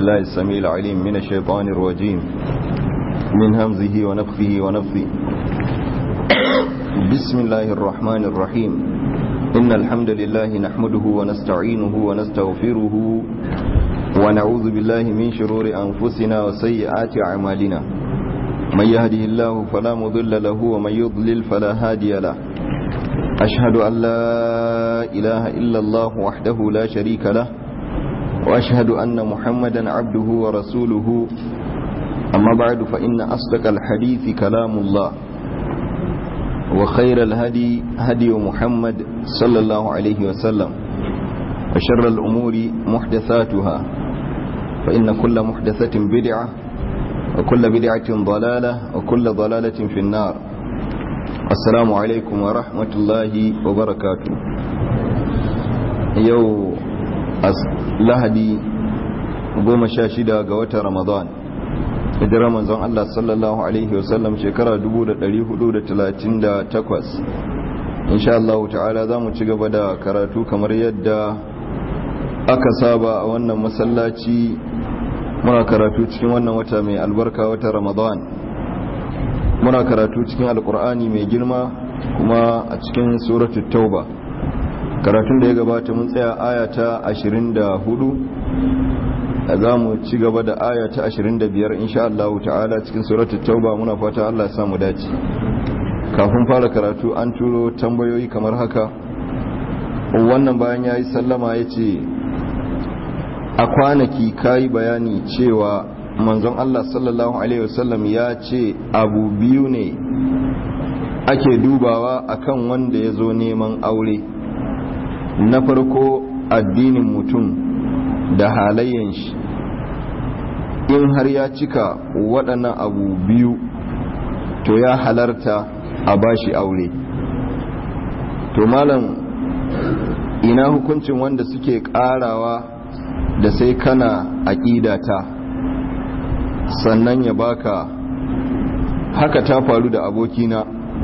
بالله السميع العليم من الشيطان الرجيم من همزه ونفخه ونفثه بسم الله الرحمن الرحيم إن الحمد لله نحمده ونستعينه ونستغفره ونعوذ بالله من شرور أنفسنا وسيئات أعمالنا من يهده الله فلا مضل له ومن يضلل فلا هادي له أشهد أن لا إله إلا الله وحده لا شريك له وأشهد أن محمدا عبده ورسوله أما بعد فإن أصدق الحديث كلام الله وخير الهدي هدي محمد صلى الله عليه وسلم وشر الأمور محدثاتها فإن كل محدثة بدعة وكل بدعة ضلالة وكل ضلالة في النار السلام عليكم ورحمة الله وبركاته يو lahadi goma sha shida ga watan ramadan hijirar manzon Allah sallallahu alaihi wasallam shekara 1438 insha Allah ta'ala za mu ci gaba da karatu kamar yadda aka saba a wannan masallaci muna karatu cikin wannan wata mai albarka wata ramadan muna karatu cikin alkur'ani mai girma kuma a cikin suratul tauba karatun da ya gabata mun tsaya aya ta 24 za mu ci gaba da aya ta 25 insha Allah ta'ala cikin suratul tauba muna fata Allah ya samu dace kafin fara karatu an turo tambayoyi kamar haka wannan bayan yayi sallama yace a kwanaki kai bayani cewa manzon Allah sallallahu alaihi wasallam ya ce abu biyu ne ake dubawa akan wanda ya zo neman aure na farko addinin mutum da halayyan shi in har ya cika waɗannan abu biyu to ya halarta a bashi aure to malam ina hukuncin wanda suke ƙarawa da sai kana aƙidata sannan ya baka haka ta faru da abokina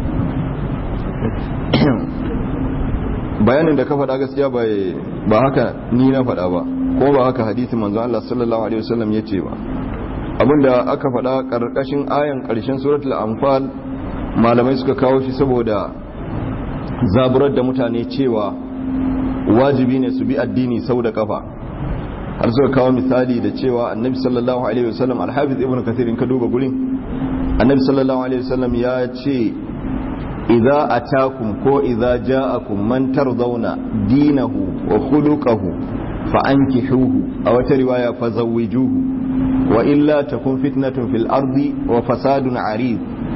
bayanin da ka faɗa gaskiya ba haka ni na faɗa ba ko ba haka hadisi manzo Allah sallallahu alaihi wasallam yace ba abinda aka faɗa karkashin ayan karshen suratul anfal malamai suka kawo shi saboda zaburar da mutane cewa wajibi ne su bi addini sau da kafa har suka kawo misali da cewa annabi sallallahu alaihi wasallam alhafiz ibnu kathir in ka duba gurin annabi sallallahu alaihi wasallam ya ce idza atakum ko idza ja'akum man tardawna dinahu wa khuluquhu fa ankihuhu aw wata riwaya fa zawwijuhu wa illa takun fitnatun fil ardi wa fasadun arid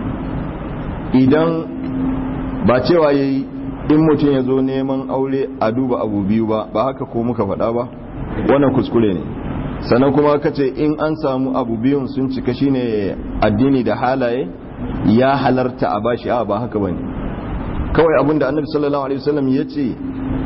idan ba cewa yayi in mutum ya zo neman aure a duba abu biyu ba ba haka ko muka faɗa ba wannan kuskure ne sannan kuma ka ce in an samu abu biyun sun cika shine addini da halaye ya halarta a bashi a ba haka bane kawai abinda annabi sallallahu alaihi wasallam ya ce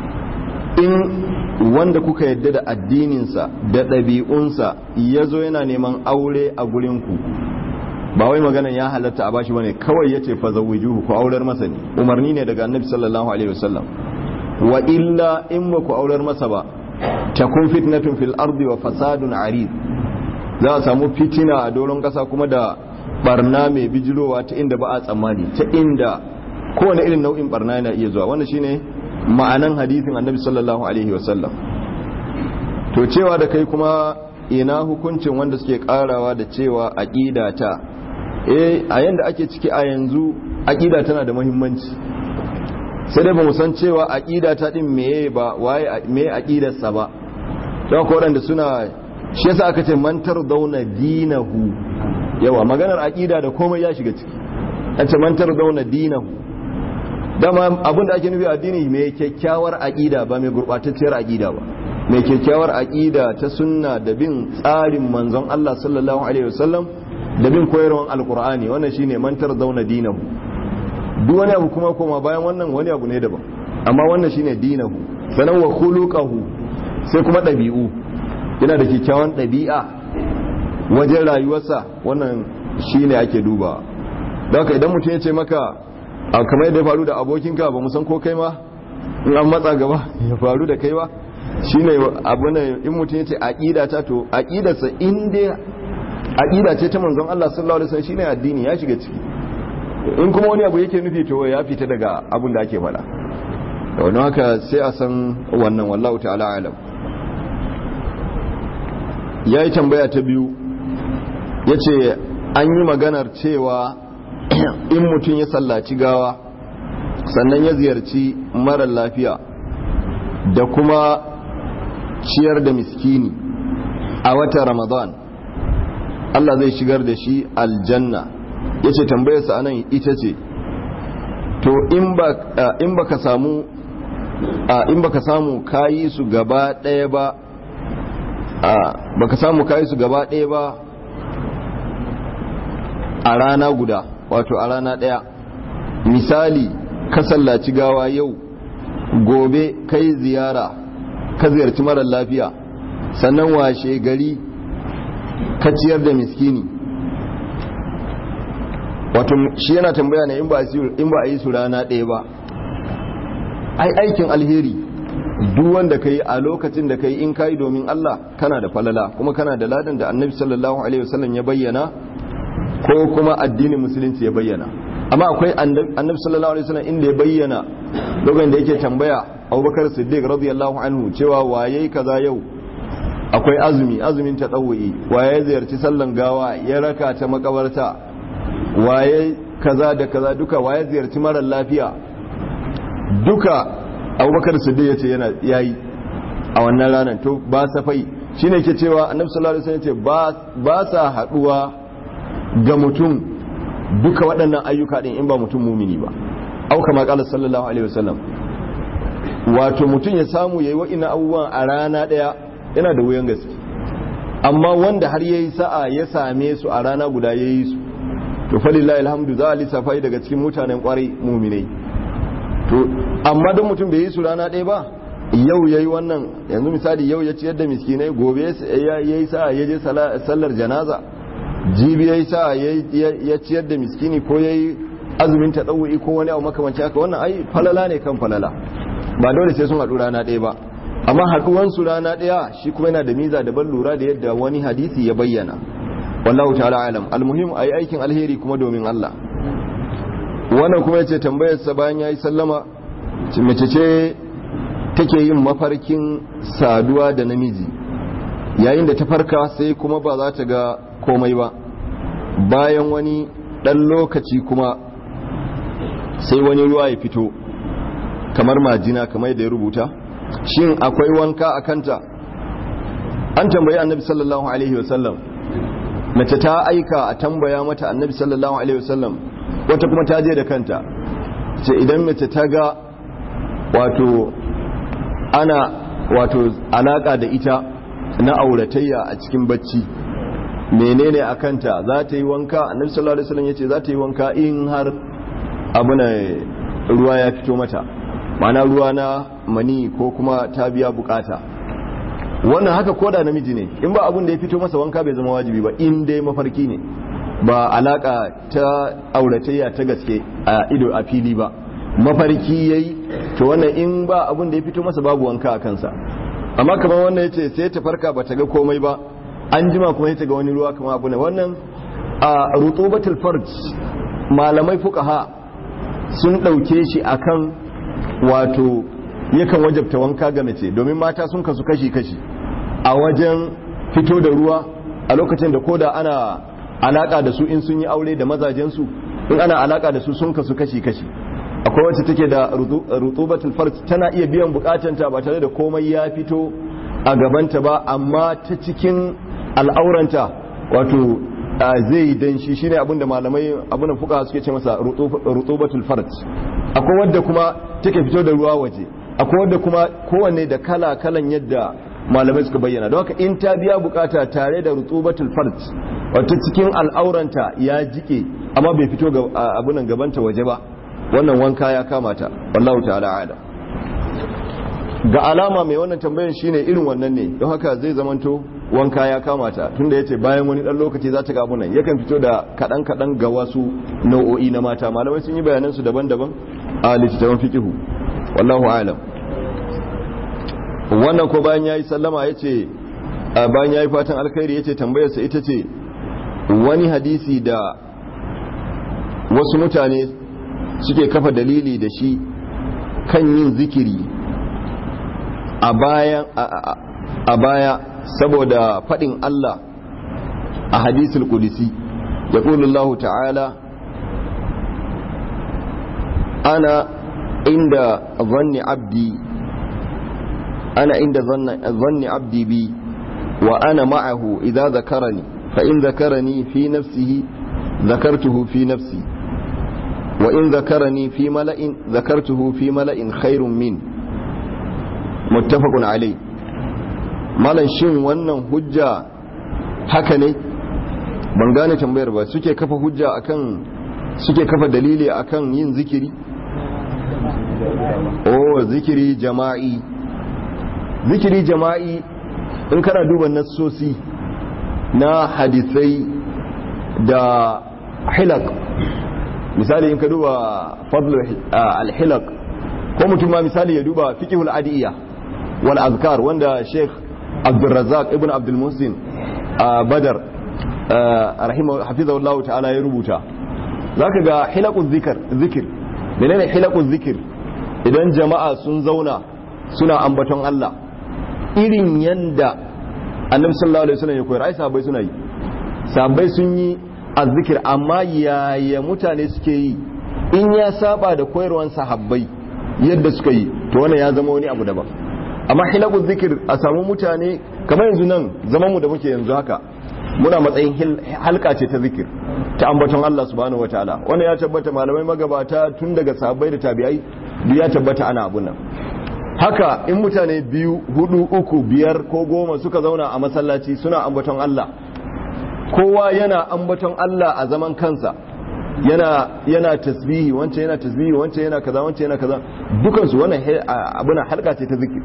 in wanda kuka yadda da addininsa da ɗabi'unsa ya zo yana neman aure a gurinku ba wai maganan ya halarta a bashi bane kawai ya ce fa zawwijuhu ku aurar masa ne umarni ne daga annabi sallallahu alaihi wasallam wa illa in ba ku aurar masa ba takun fitnatun fil ardi wa fasadun arid za a samu fitina a doron kasa kuma da barna mai bijirowa ta inda ba a tsammani ta inda kowane irin nau'in barna yana iya zuwa wannan shine ma'anan hadithin annabi sallallahu alaihi wasallam to cewa da kai kuma ina hukuncin wanda suke karawa da cewa aqida ta eh a yanda ake ciki a yanzu aqida tana da muhimmanci sai dai ba mu san cewa aqida ta din meye ba waye me aqidar sa ba don ko da suna shi yasa aka ce mantar dauna dinahu yawa maganar aqida da komai ya shiga ciki an ce mantar dauna dinahu dama abin da ake nufi addini mai kyakkyawar aqida ba mai gurbatacciyar aqida ba mai kyakkyawar aqida ta sunna da bin tsarin manzon Allah sallallahu alaihi wasallam da bin koyarwar alqur'ani wannan shine mantar dauna dinahu duk wani abu kuma koma bayan wannan wani abu ne daban amma wannan shine dinahu sanan wa khuluquhu sai kuma dabi'u yana da kyakkyawan dabi'a wajen rayuwarsa wannan shine ake duba don haka idan mutum ya ce maka a kamar yadda ya faru da abokinka ba mu san ko kai ma in an matsa gaba ya faru da kai ba shine abu ne in mutum yace aqida ta to aqidarsa in dai aqida ce ta manzon Allah sallallahu alaihi wasallam shine addini ya shiga ciki in kuma wani abu yake nufi to ya fita daga abin da ake faɗa da wani haka sai a san wannan wallahu ta'ala alam ya yi tambaya ta biyu ya ce an yi maganar cewa in mutum ya sallaci gawa sannan ya ziyarci marar lafiya da kuma ciyar da miskini a watan ramadan Allah zai shigar da shi aljanna ya ce tambayarsa anan ita ce to in ba ka samu in baka samu kayi su gaba ɗaya ba baka samu kayi su gaba ɗaya ba a rana guda wato a rana ɗaya misali ka sallaci gawa yau gobe kai ziyara ka ziyarci marar lafiya sannan washe gari ka ciyar da miskini wato shi yana tambaya ne in ba a yi su rana ɗaya ba ai aikin alheri duk wanda ka yi a lokacin da ka yi in ka yi domin Allah kana da falala kuma kana da ladan da annabi sallallahu alaihi wasallam ya bayyana ko kuma addinin musulunci ya bayyana amma akwai annabi sallallahu alaihi wasallam inda ya bayyana lokacin da yake tambaya Abubakar Siddiq radiyallahu anhu cewa waye kaza yau akwai azumi azumin ta tsawo'i waye ziyarci sallan gawa ya raka ta makabarta waye kaza da kaza duka waye ziyarci marar lafiya duka abubakar siddiq ya ce yana yayi a wannan ranar to ba safai shine ke cewa annabi sallallahu alaihi wasallam ce ba sa haduwa ga mutum duka waɗannan ayyuka din in ba mutum mumini ba au kama qala sallallahu alaihi wasallam wato mutum ya samu yayi wa'ina abubuwan a rana daya yana da wuyan gaske amma wanda har yayi sa'a ya same su a rana guda yayi su to falillahi alhamdu za a lissafa daga cikin mutanen kwarai muminai to amma don mutum bai yi su rana ɗaya ba yau ya yi wannan yanzu misali yau ya ciyar da miskinai gobe ya yi sa ya je sallar janaza jibi ya yi sa ya ciyar da miskini ko ya yi azumin ta ɗau'i ko wani abu makamanci haka wannan ai falala ne kan falala ba dole sai sun haɗu rana ɗaya ba amma haɗuwansu rana ɗaya shi kuma yana da miza da ban lura da yadda wani hadisi ya bayyana wallahu ta'ala alam almuhim ayi aikin alheri kuma domin Allah wannan kuma yace tambayar sa bayan yayi sallama mace ce take yin mafarkin saduwa da namiji yayin da ta farka sai kuma ba za ta ga komai ba bayan wani dan lokaci kuma sai wani ruwa ya fito kamar majina kamar da ya rubuta shin akwai wanka a kanta an tambayi annabi sallallahu alaihi wasallam mace ta aika a tambaya mata annabi sallallahu alaihi wasallam wata kuma ta je da kanta ce idan mace ta ga wato ana wato alaka da ita na auratayya a cikin bacci menene a kanta za ta yi wanka annabi sallallahu alaihi wasallam yace za ta yi wanka in har abuna ruwa ya fito mata ma'ana ruwa na mani ko kuma ta biya bukata wannan haka koda namiji ne in ba abun da ya fito masa wanka bai zama wajibi ba in dai mafarki ne ba alaka ta auratayya ta gaske a ido a fili ba mafarki yayi to wannan in ba abun da ya fito masa babu wanka a kansa amma kamar wannan yace sai ta farka ba ta ga komai ba an jima kuma ta ga wani ruwa kamar abu ne wannan a rutubatul farj malamai fuqaha sun dauke shi akan wato yakan wajabta wanka ga mace domin mata sun kasu kashi-kashi a wajen fito da ruwa a lokacin da koda ana alaka da su in sun yi aure da mazajensu in ana alaka da su sun kasu kashi-kashi akwai wacce take da rutubatul farj tana iya biyan bukatanta ba tare da komai ya fito a gabanta ba amma ta cikin al'auranta wato zai danshi shine abinda malamai abinda fuka suke ce masa rutubatul farj akwai wadda kuma take fito da ruwa waje akwai wadda kuma kowanne da kala kalan yadda malamai suka bayyana don haka in ta biya bukata tare da rutubatul farj wato cikin al'auranta ya jike amma bai fito ga abunan gabanta waje ba wannan wanka ya kamata wallahu ta'ala ala ga alama mai wannan tambayan shine irin wannan ne don haka zai zamanto wanka ya kamata tunda yace bayan wani dan lokaci za ta ga abunan yakan fito da kadan kadan ga wasu nau'o'i na mata malamai sun yi bayanan su daban-daban a littattafan fiqhu wallahu a'lam wannan ko bayan ya yi sallama ya ce bayan ya yi fatan alkhairi ya ce tambayarsa ita ce wani hadisi da wasu mutane suke kafa dalili da shi kan yin zikiri a baya saboda faɗin Allah a hadisul kudisi ya Allah ta'ala ana inda zanni abdi ana inda zanni abdi bi wa ana ma'ahu idza zakarani fa in zakarani fi nafsihi zakartuhu fi nafsi wa in zakarani fi mala'in zakartuhu fi mala'in khairun min muttafaqun alai malan shin wannan hujja haka ne ban gane tambayar ba suke kafa hujja akan suke kafa dalili akan yin zikiri oh zikiri jama'i zikiri jama'i in kana duba nassosi na hadisai da hilak misali in ka duba fadlu al-hilak ko mutum ma misali ya duba fiqhul adiyya wal azkar wanda Sheikh Abdul Razzaq ibn Abdul Muhsin Badar rahimahu hafizahullahu ta'ala ya rubuta zaka ga hilaquz zikr zikir menene hilaquz zikir idan jama'a sun zauna suna ambaton Allah irin yanda Annabi sallallahu alaihi wasallam ya koyar ai sahabbai suna yi sahabbai sun yi azzikir amma yaya mutane suke yi in ya saba da koyarwan sahabbai yadda suka yi to wannan ya zama wani abu daban amma hilaquz zikir a samu mutane kamar yanzu nan zaman mu da muke yanzu haka muna matsayin halka ce ta zikir ta ambaton Allah subhanahu wataala wannan ya tabbata malamai magabata tun daga sahabbai da tabi'ai duk ya tabbata ana abun nan haka in mutane biyu hudu uku biyar ko goma suka zauna a masallaci suna ambaton Allah kowa yana ambaton Allah a zaman kansa yana yana tasbihi wancan yana tasbihi wancan yana kaza wancan yana kaza dukansu wannan abuna halka ce ta zikir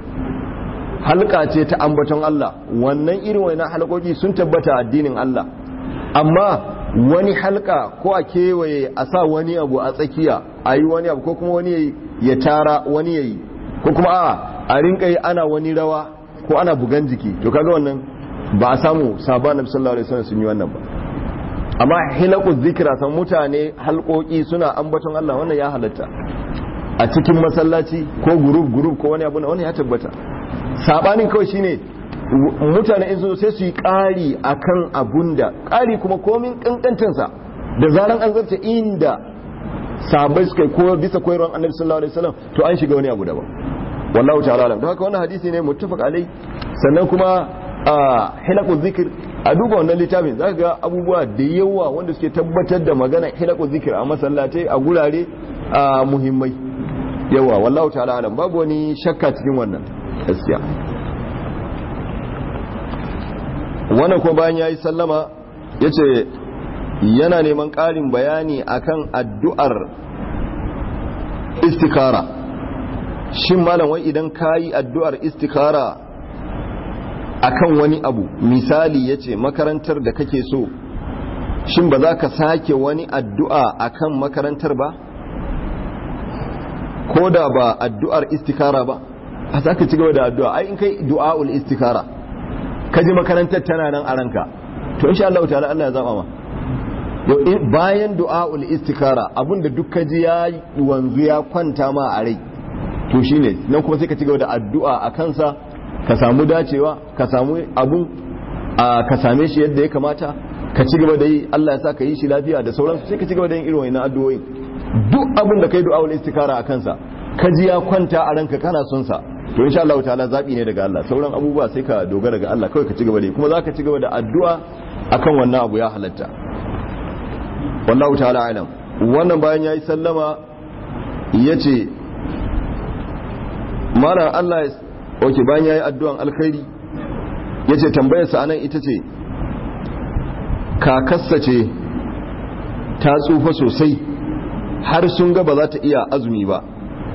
halka ce ta ambaton Allah wannan irin wannan halkoki sun tabbata addinin Allah amma wani halka ko a kewaye a sa wani abu a tsakiya a yi wani abu ko kuma wani ya tara wani ya yi ko kuma a a rinka yi ana wani rawa ko ana bugan jiki to kaga wannan ba a samu sabon nabi sallallahu alaihi wasallam sun yi wannan ba amma hilaku zikira san mutane halkoki suna ambaton Allah wannan ya halatta a cikin masallaci ko gurub gurub ko wani abu na wannan ya tabbata sabanin kawai shine mutane in zo sai su yi ƙari akan abun da ƙari kuma komin kankancinsa da zaran an zarce inda sabai suka ko bisa koyarwar annabi sallallahu alaihi wasallam to an shiga wani abu daban wallahu ta'ala alam don haka wannan hadisi ne muttafaq alai sannan kuma a hilakun zikir a duba wannan littafin za ga abubuwa da yawa wanda suke tabbatar da magana hilakun zikir a masallatai a gurare a muhimmai yawa wallahu ta'ala alam babu wani shakka cikin wannan gaskiya wannan ko bayan yayi sallama yace yana neman ƙarin bayani akan addu'ar istikara shin malam wai idan kayi addu'ar istikara akan wani abu misali ya ce makarantar da kake so shin ba za ka sake wani addu'a akan makarantar ba ko da ba addu'ar istikara ba a za ka ci gaba da addu'a ai in kai du'a'ul istikara ka ji makarantar tana nan a ranka to insha Allah ta'ala Allah ya zaba ma bayan du'a'ul istikara abinda duk ka ji ya wanzu ya kwanta ma a rai to shine nan kuma sai ka ci gaba da addu'a a kansa ka samu dacewa ka samu abun ka same shi yadda ya kamata ka ci gaba da yi Allah ya sa ka yi shi lafiya da sauransu sai ka ci gaba da yin irin wannan addu'o'i duk abin da kai du'a wal istikara a kansa ka ji ya kwanta a ranka kana son sa to insha Allah ta'ala zabi ne daga Allah sauran abubuwa sai ka dogara ga Allah kawai ka ci gaba da yi kuma zaka ci gaba da addu'a akan wannan abu ya halatta wallahu ta'ala alam wannan bayan yayi sallama yace mara Allah ya oke bayan ya yi addu'an alkhairi ya ce tambayarsa anan ita ce kakassa ce ta tsufa sosai har sun ga ba za ta iya azumi ba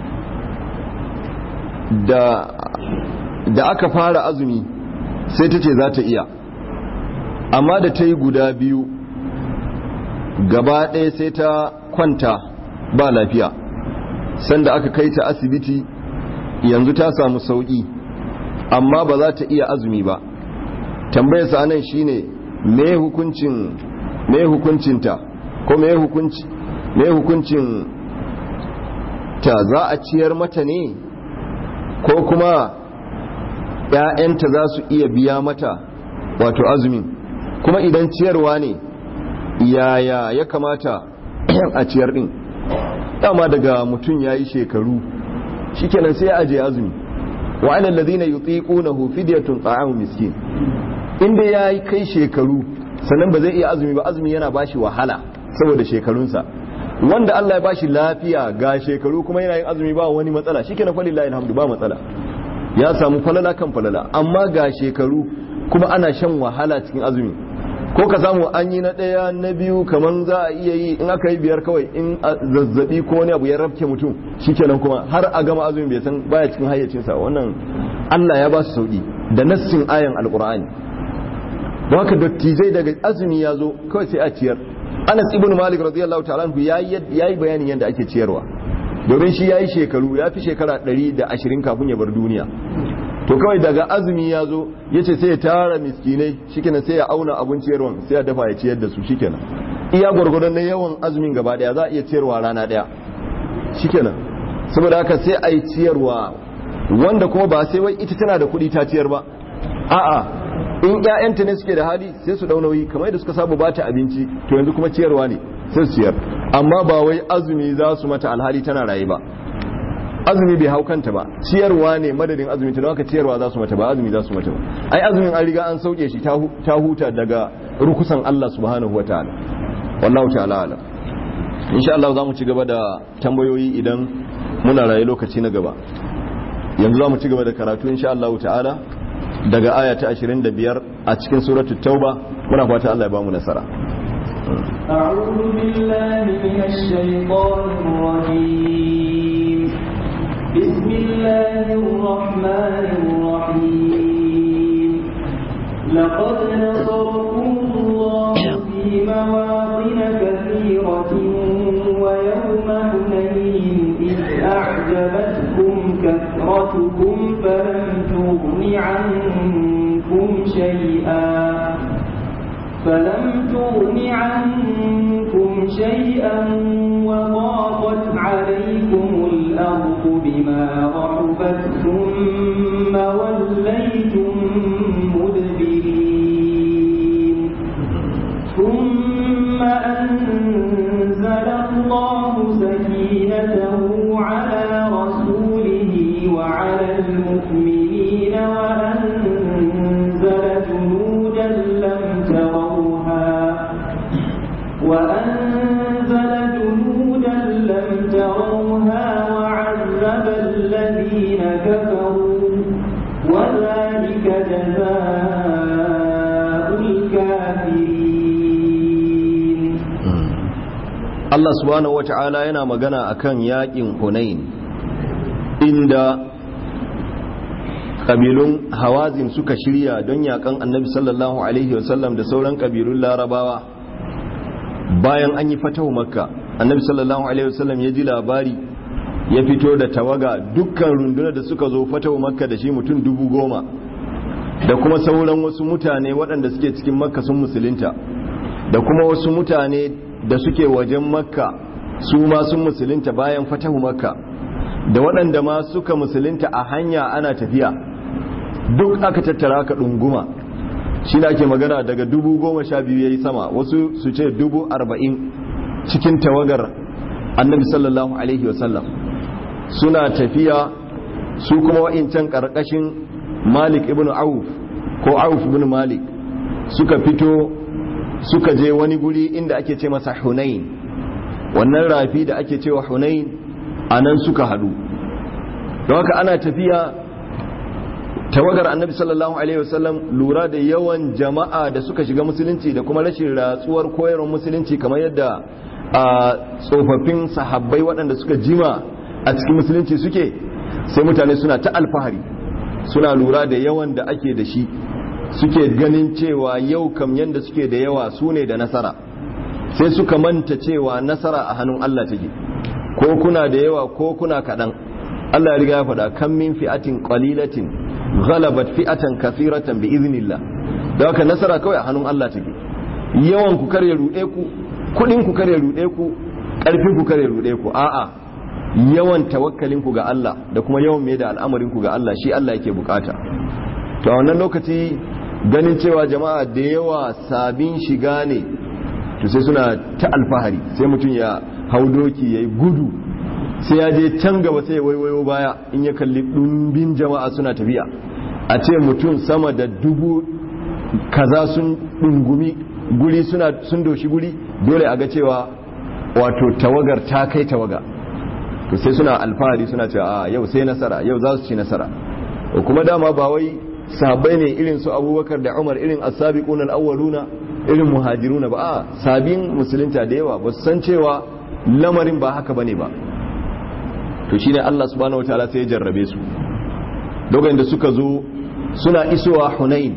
da aka fara azumi sai ta ce za ta iya amma da ta yi guda biyu gaba ɗaya sai ta kwanta ba lafiya sanda aka kai ta asibiti yanzu ta samu sauƙi amma ba za ta iya azumi ba tambayarsa anan shine me hukuncin me hukuncinta ko me hukunci me hukuncin ta za a ciyar mata ne ko kuma ‘ya'yanta za su iya biya mata wato azumin kuma idan ciyarwa ne yaya ya kamata a ciyar din dama daga mutum ya yi shekaru shikenan sai ya aje azumi wa alal ladina yutiqunahu fidyatun ta'amu miskin inda ya yi kai shekaru sannan ba zai iya azumi ba azumi yana bashi wahala saboda shekarunsa wanda Allah ya bashi lafiya ga shekaru kuma yana yin azumi ba wani matsala shikenan fa lillahi alhamdu ba matsala ya samu falala kan falala amma ga shekaru kuma ana shan wahala cikin azumi ko ka samu an yi na ɗaya na biyu kamar za a iya yi in aka yi biyar kawai in zazzabi ko wani abu ya rafke mutum shikenan kuma har a gama azumi bai san baya cikin hayyacinsa wannan Allah ya ba su sauki da nassin ayan alqur'ani don haka dattijai daga azumi ya zo kawai sai a ciyar Anas ibn Malik radiyallahu ta'ala anhu yayi yayi bayanin yadda ake ciyarwa domin shi yayi shekaru ya fi shekara 120 kafin ya bar duniya to kawai daga azumi ya zo ya ce sai ya tara miskinai shikenan sai ya auna abin ciyarwan sai ya dafa ya ciyar da su shikenan iya gwargwadon na yawan azumin gaba daya za a iya ciyarwa rana daya shikenan saboda haka sai a yi ciyarwa wanda kuma ba sai wai ita tana da kuɗi ta ciyar ba a'a in ƴaƴanta ne suke da hali sai su dau nauyi kamar yadda suka saba ba ta abinci to yanzu kuma ciyarwa ne sai su ciyar amma ba wai azumi za su mata alhali tana raye ba azumi bai hau kanta ba ciyarwa ne madadin azumi ta haka ciyarwa za su mata ba azumi za su mata ba ai azumin an riga an sauke shi ta huta daga rukusan Allah subhanahu wa ta'ala wallahu ta'ala ala insha Allah za mu ci gaba da tambayoyi idan muna raye lokaci na gaba yanzu za mu ci gaba da karatu insha Allah ta'ala daga aya ta 25 a cikin suratul tauba muna fata Allah ya ba mu nasara أعوذ بالله من الشيطان الرجيم بسم الله الرحمن الرحيم لقد نصركم الله في مواطن كثيرة ويوم حنين إذ أعجبتكم كثرتكم فلم تغن عنكم شيئا فلم تغن عنكم شيئا وضاقت عليكم الأرض بما رحبت ثم وليتم مدبرين ثم أنزل الله سكينته على رسوله وعلى المؤمنين وأنزل جنودا لم تروها وأنزل جنودا لم تروها وعذب الذين كفروا وذلك جزاء الكافرين Allah subhanahu wata'ala yana magana akan yakin Hunain inda kabilun Hawazin suka shirya don yakan Annabi sallallahu alaihi wasallam da sauran kabilun Larabawa bayan an yi fatahu Makka Annabi sallallahu alaihi wasallam ya ji labari ya fito da tawaga dukkan rundunar da suka zo fatahu Makka da shi mutum dubu goma da kuma sauran wasu mutane waɗanda suke cikin Makka sun musulunta da kuma wasu mutane da suke wajen makka su ma sun musulunta bayan fatahu makka da waɗanda ma suka musulunta a hanya ana tafiya duk aka tattara aka ɗunguma shi ake magana daga dubu goma sha biyu ya yi sama wasu su ce dubu arba'in cikin tawagar annabi sallallahu alaihi wasallam suna tafiya su kuma wa'incan ƙarƙashin malik ibn auf ko auf ibn malik suka fito suka je wani guri inda ake ce masa hunain wannan rafi da ake cewa hunain a nan suka hadu don haka ana tafiya tawagar annabi sallallahu alaihi wasallam lura da yawan jama'a da suka shiga musulunci da kuma rashin ratsuwar koyarwar musulunci kamar yadda a tsofaffin sahabbai waɗanda suka jima a cikin musulunci suke sai mutane suna ta alfahari suna lura da yawan da ake da shi suke ganin cewa yau kam yanda suke da yawa su ne da nasara sai suka manta cewa nasara a hannun Allah take ko kuna da yawa ko kuna kaɗan Allah ya riga ya faɗa kan min fi'atin qalilatin ghalabat fi'atan kathiratan bi iznillah da haka nasara kawai a hannun Allah take yawan ku kare rude ku kudin ku kare rude ku karfin ku kare rude ku a'a yawan tawakkalin ku ga Allah da kuma yawan mai da al'amarin ku ga Allah shi Allah yake bukata to a wannan lokaci ganin cewa jama'a da yawa sabin shiga ne to sai suna ta alfahari sai mutum ya hau doki yayi gudu sai ya je can gaba sai ya waiwayo baya in ya kalli ɗumbin jama'a suna tafiya a ce mutum sama da dubu kaza sun ɗungumi guri suna sun doshi guri dole a ga cewa wato tawagar ta kai tawaga to sai suna alfahari suna cewa a yau sai nasara yau za su ci nasara kuma dama ba wai sahabbai ne irin su abubakar da umar irin as-sabiquna al-awwaluna irin muhajiruna ba a sabin musulunta da yawa ba su san cewa lamarin ba haka bane ba to shine Allah subhanahu wataala sai ya jarrabe su lokacin da suka zo suna isowa Hunain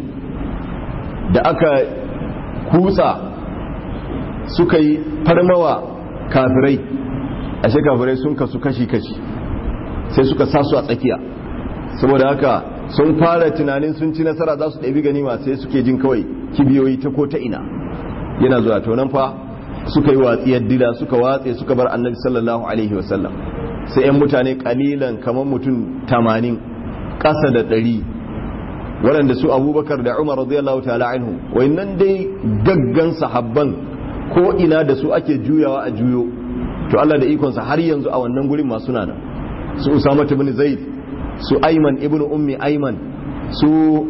da aka kutsa suka yi farmawa kafirai ashe kafirai sun kasu kashi-kashi sai suka sasu a tsakiya saboda haka sun fara tunanin sun ci nasara za su ɗabi ganima sai suke jin kawai kibiyoyi ta ko ta ina yana zuwa to nan fa suka yi watsiyar dila suka watse suka bar annabi sallallahu alaihi wasallam sai 'yan mutane kalilan kamar mutum tamanin ƙasa da ɗari waɗanda su abubakar da umar radiyallahu ta'ala anhu nan dai gaggan sahabban ko ina da su ake juyawa a juyo to Allah da ikonsa har yanzu a wannan gurin masu nana su usama ibn zaid su ayman ibn ummi ayman su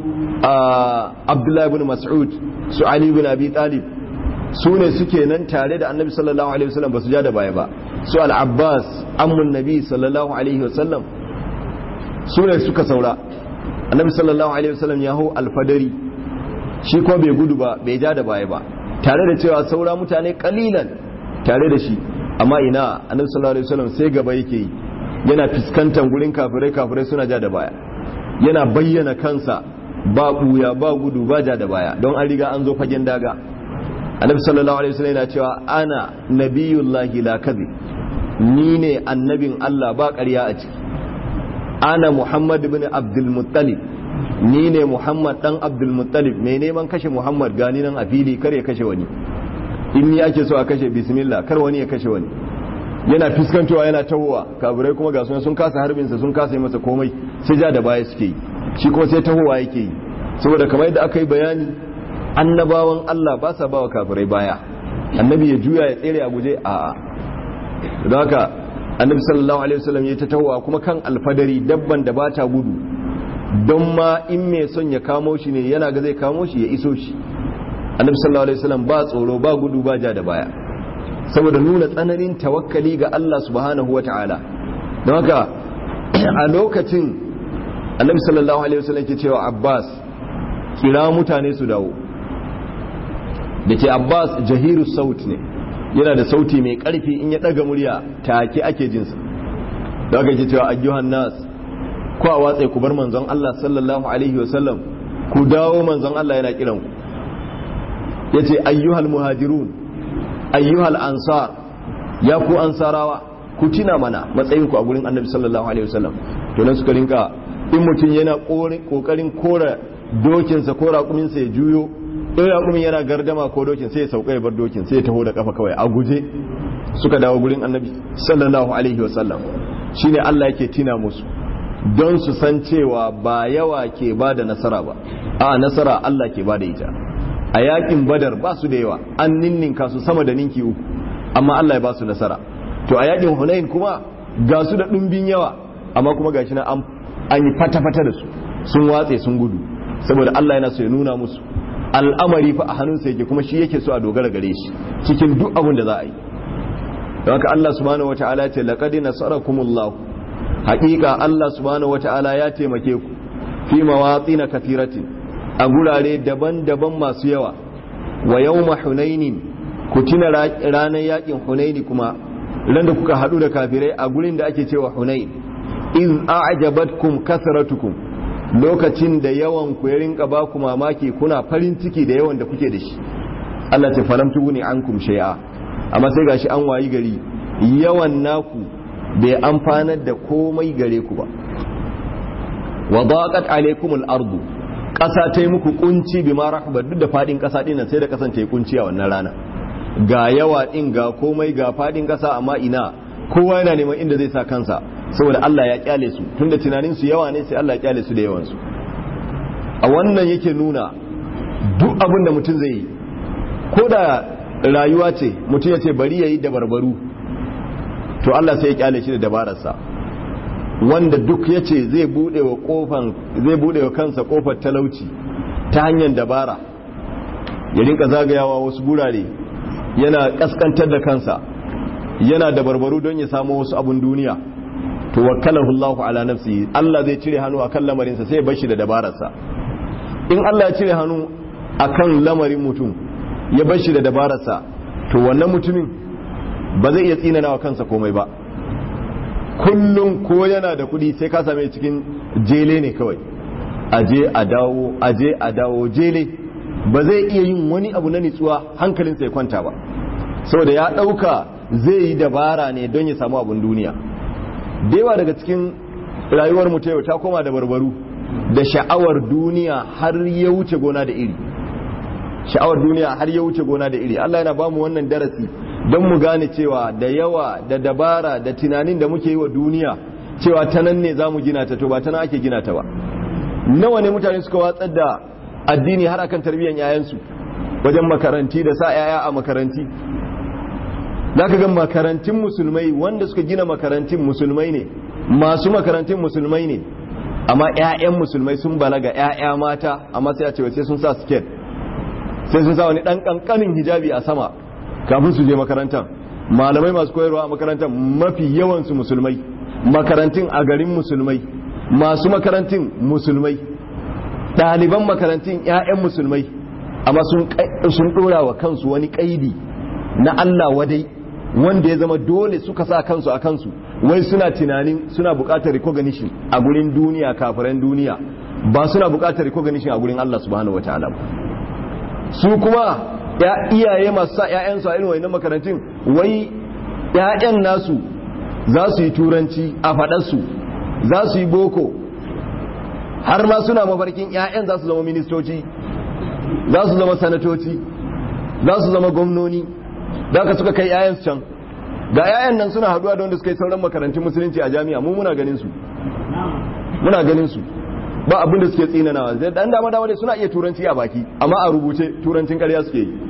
abdullahi ibn mas'ud su ali ibn abi talib su ne suke nan tare da annabi sallallahu alaihi wasallam ba su ja da baya ba su al-abbas ammun nabi sallallahu alaihi wasallam su ne suka saura annabi sallallahu alaihi wasallam ya hau alfadari shi ko bai gudu ba bai ja da baya ba tare da cewa saura mutane kalilan tare da shi amma ina annabi sallallahu alaihi wasallam sai gaba yake yi yana fuskantar gurin kafirai kafirai suna ja da baya yana bayyana kansa ba buya ba gudu ba ja da baya don an riga an zo fagen daga annabi sallallahu alaihi wasallam yana cewa ana nabiyullahi la kadhib ni ne annabin Allah ba ƙarya a ciki ana muhammad ibn abdul muttalib ni ne muhammad dan abdul muttalib mai neman kashe muhammad gani nan a fili kar ya kashe wani in ni ake so a kashe bismillah kar wani ya kashe wani yana fuskantowa yana tahowa kafirai kuma ga sun kasa harbinsa sun kasa yi masa komai sai ja da baya suke yi shi kuma sai tahowa yake yi saboda kamar yadda aka yi bayani annabawan Allah ba sa bawa kafirai baya annabi ya juya ya tsere a guje a don haka annabi sallallahu alaihi wasallam ya ta tahowa kuma kan alfadari dabban da ba ta gudu don ma in mai son ya kamo shi ne yana ga zai kamo shi ya iso shi annabi sallallahu alaihi wasallam ba tsoro ba gudu ba ja da baya saboda nuna tsananin tawakkali ga Allah subhanahu wata'ala don haka a lokacin annabi sallallahu alaihi wasallam ke cewa Abbas kira mutane su dawo da ke Abbas jahiru saut ne yana da sauti mai karfi in ya daga murya take ake jinsa da haka ke cewa ayyuhan nas ku a watsa ku bar manzon Allah sallallahu alaihi wasallam ku dawo manzon Allah yana kiran ku yace ayyuhal muhajirun ayyuhal ansar ya ku ansarawa ku tina mana matsayin ku a gurin annabi sallallahu alaihi wasallam to nan suka rinka in mutum yana kokarin kora dokinsa ko raƙuminsa ya juyo in raƙumin yana gardama ko dokin sai ya sauka ya bar dokin sai ya taho da kafa kawai a guje suka dawo gurin annabi sallallahu alaihi wasallam shine Allah yake tina musu don su san cewa ba yawa ke ba da nasara ba a nasara Allah ke ba da ita a yakin badar ba su da yawa an ninninka su sama da ninki uku amma Allah ya ba su nasara to a yakin hunain kuma ga su da ɗumbin yawa amma kuma gashi na an yi fata-fata da su sun watse sun gudu saboda Allah yana so ya nuna musu al'amari fa a hannunsa yake kuma shi yake so a dogara gare shi cikin duk abin da za a yi don haka Allah subhanahu wata'ala ce laqad nasarakumullahu haƙiƙa Allah subhanahu wata'ala ya taimake ku fi mawatin kathiratin a gurare daban-daban masu yawa wa yawma hunainin ku tuna ranar yakin hunaini kuma ran da kuka hadu da kafirai a gurin da ake cewa hunain iz a'jabatkum kasratukum lokacin da yawan ku ya rinka ba ku mamaki kuna farin ciki da yawan da kuke da shi Allah ta falam tuguni ankum shay'a amma sai gashi an wayi gari yawan naku bai amfanar da komai gare ku ba wa daqat alaykumul ardu ƙasa ta yi muku kunci bi ma rahbar duk da fadin ƙasa din nan sai da kasance yi kunci a wannan rana ga yawa din ga komai ga fadin ƙasa amma ina kowa yana neman inda zai sa kansa saboda Allah ya kyale su tunda tunanin su yawa ne sai Allah ya kyale su da yawan su a wannan yake nuna duk abin da mutum zai yi ko da rayuwa ce mutum ya ce bari ya yi da barbaru to Allah sai ya kyale shi da dabararsa wanda duk ya ce zai bude wa kofan zai bude wa kansa kofar talauci ta hanyar dabara ya rinka zagayawa wasu gurare yana kaskantar da kansa yana da barbaru don ya samu wasu abun duniya to wakkalahu Allah ala nafsi Allah zai cire hannu akan lamarinsa sai ya bar shi da dabararsa in Allah ya cire hannu akan lamarin mutum ya bar shi da dabararsa to wannan mutumin ba zai iya tsinana wa kansa komai ba kullum ko yana da kuɗi sai ka same cikin jele ne kawai aje a dawo aje a dawo jele ba zai iya yin wani abu na nitsuwa hankalinsa ya kwanta ba saboda ya ɗauka zai yi dabara ne don ya samu abun duniya da yawa daga cikin rayuwar mu ta yau ta koma da barbaru da sha'awar duniya har ya wuce gona da iri sha'awar duniya har ya wuce gona da iri Allah yana bamu wannan darasi don mu gane cewa da yawa da dabara da tunanin da muke yi wa duniya cewa ta nan ne za mu gina ta to ba ta nan ake gina ta ba nawa ne mutane suka watsar da addini har akan tarbiyyar yayansu wajen makaranti da sa yaya a makaranti za ka ga makarantun musulmai wanda suka gina makarantun musulmai ne masu makarantun musulmai ne amma 'ya'yan musulmai sun balaga 'ya'ya mata amma sai a ce sai sun sa skirt sai sun sa wani dan kankanin hijabi a sama kafin su je makarantar malamai masu koyarwa a makarantar mafi yawansu musulmai makarantun a garin musulmai masu makarantun musulmai ɗaliban makarantun 'ya'yan musulmai amma sun ɗora wa kansu wani ƙaidi na Allah wadai wanda ya zama dole suka sa kansu a kansu wai suna tunanin suna buƙatar recognition a gurin duniya kafiran duniya ba suna buƙatar recognition a gurin Allah subhanahu wataala ba su kuma iyaye masu sa 'ya'yansu a irin wannan makarantun wai 'ya'yan nasu za su yi turanci a faɗarsu za su yi boko har ma suna mafarkin 'ya'yan za su zama ministoci za su zama sanatoci za su zama gwamnoni da ka suka kai 'ya'yansu can ga 'ya'yan nan suna haduwa da wanda suka yi sauran makarantun musulunci a jami'a mu muna ganin su muna ganin su ba abin da suke tsinanawa zai dan dama dama dai suna iya turanci a baki amma a rubuce turancin ƙarya suke yi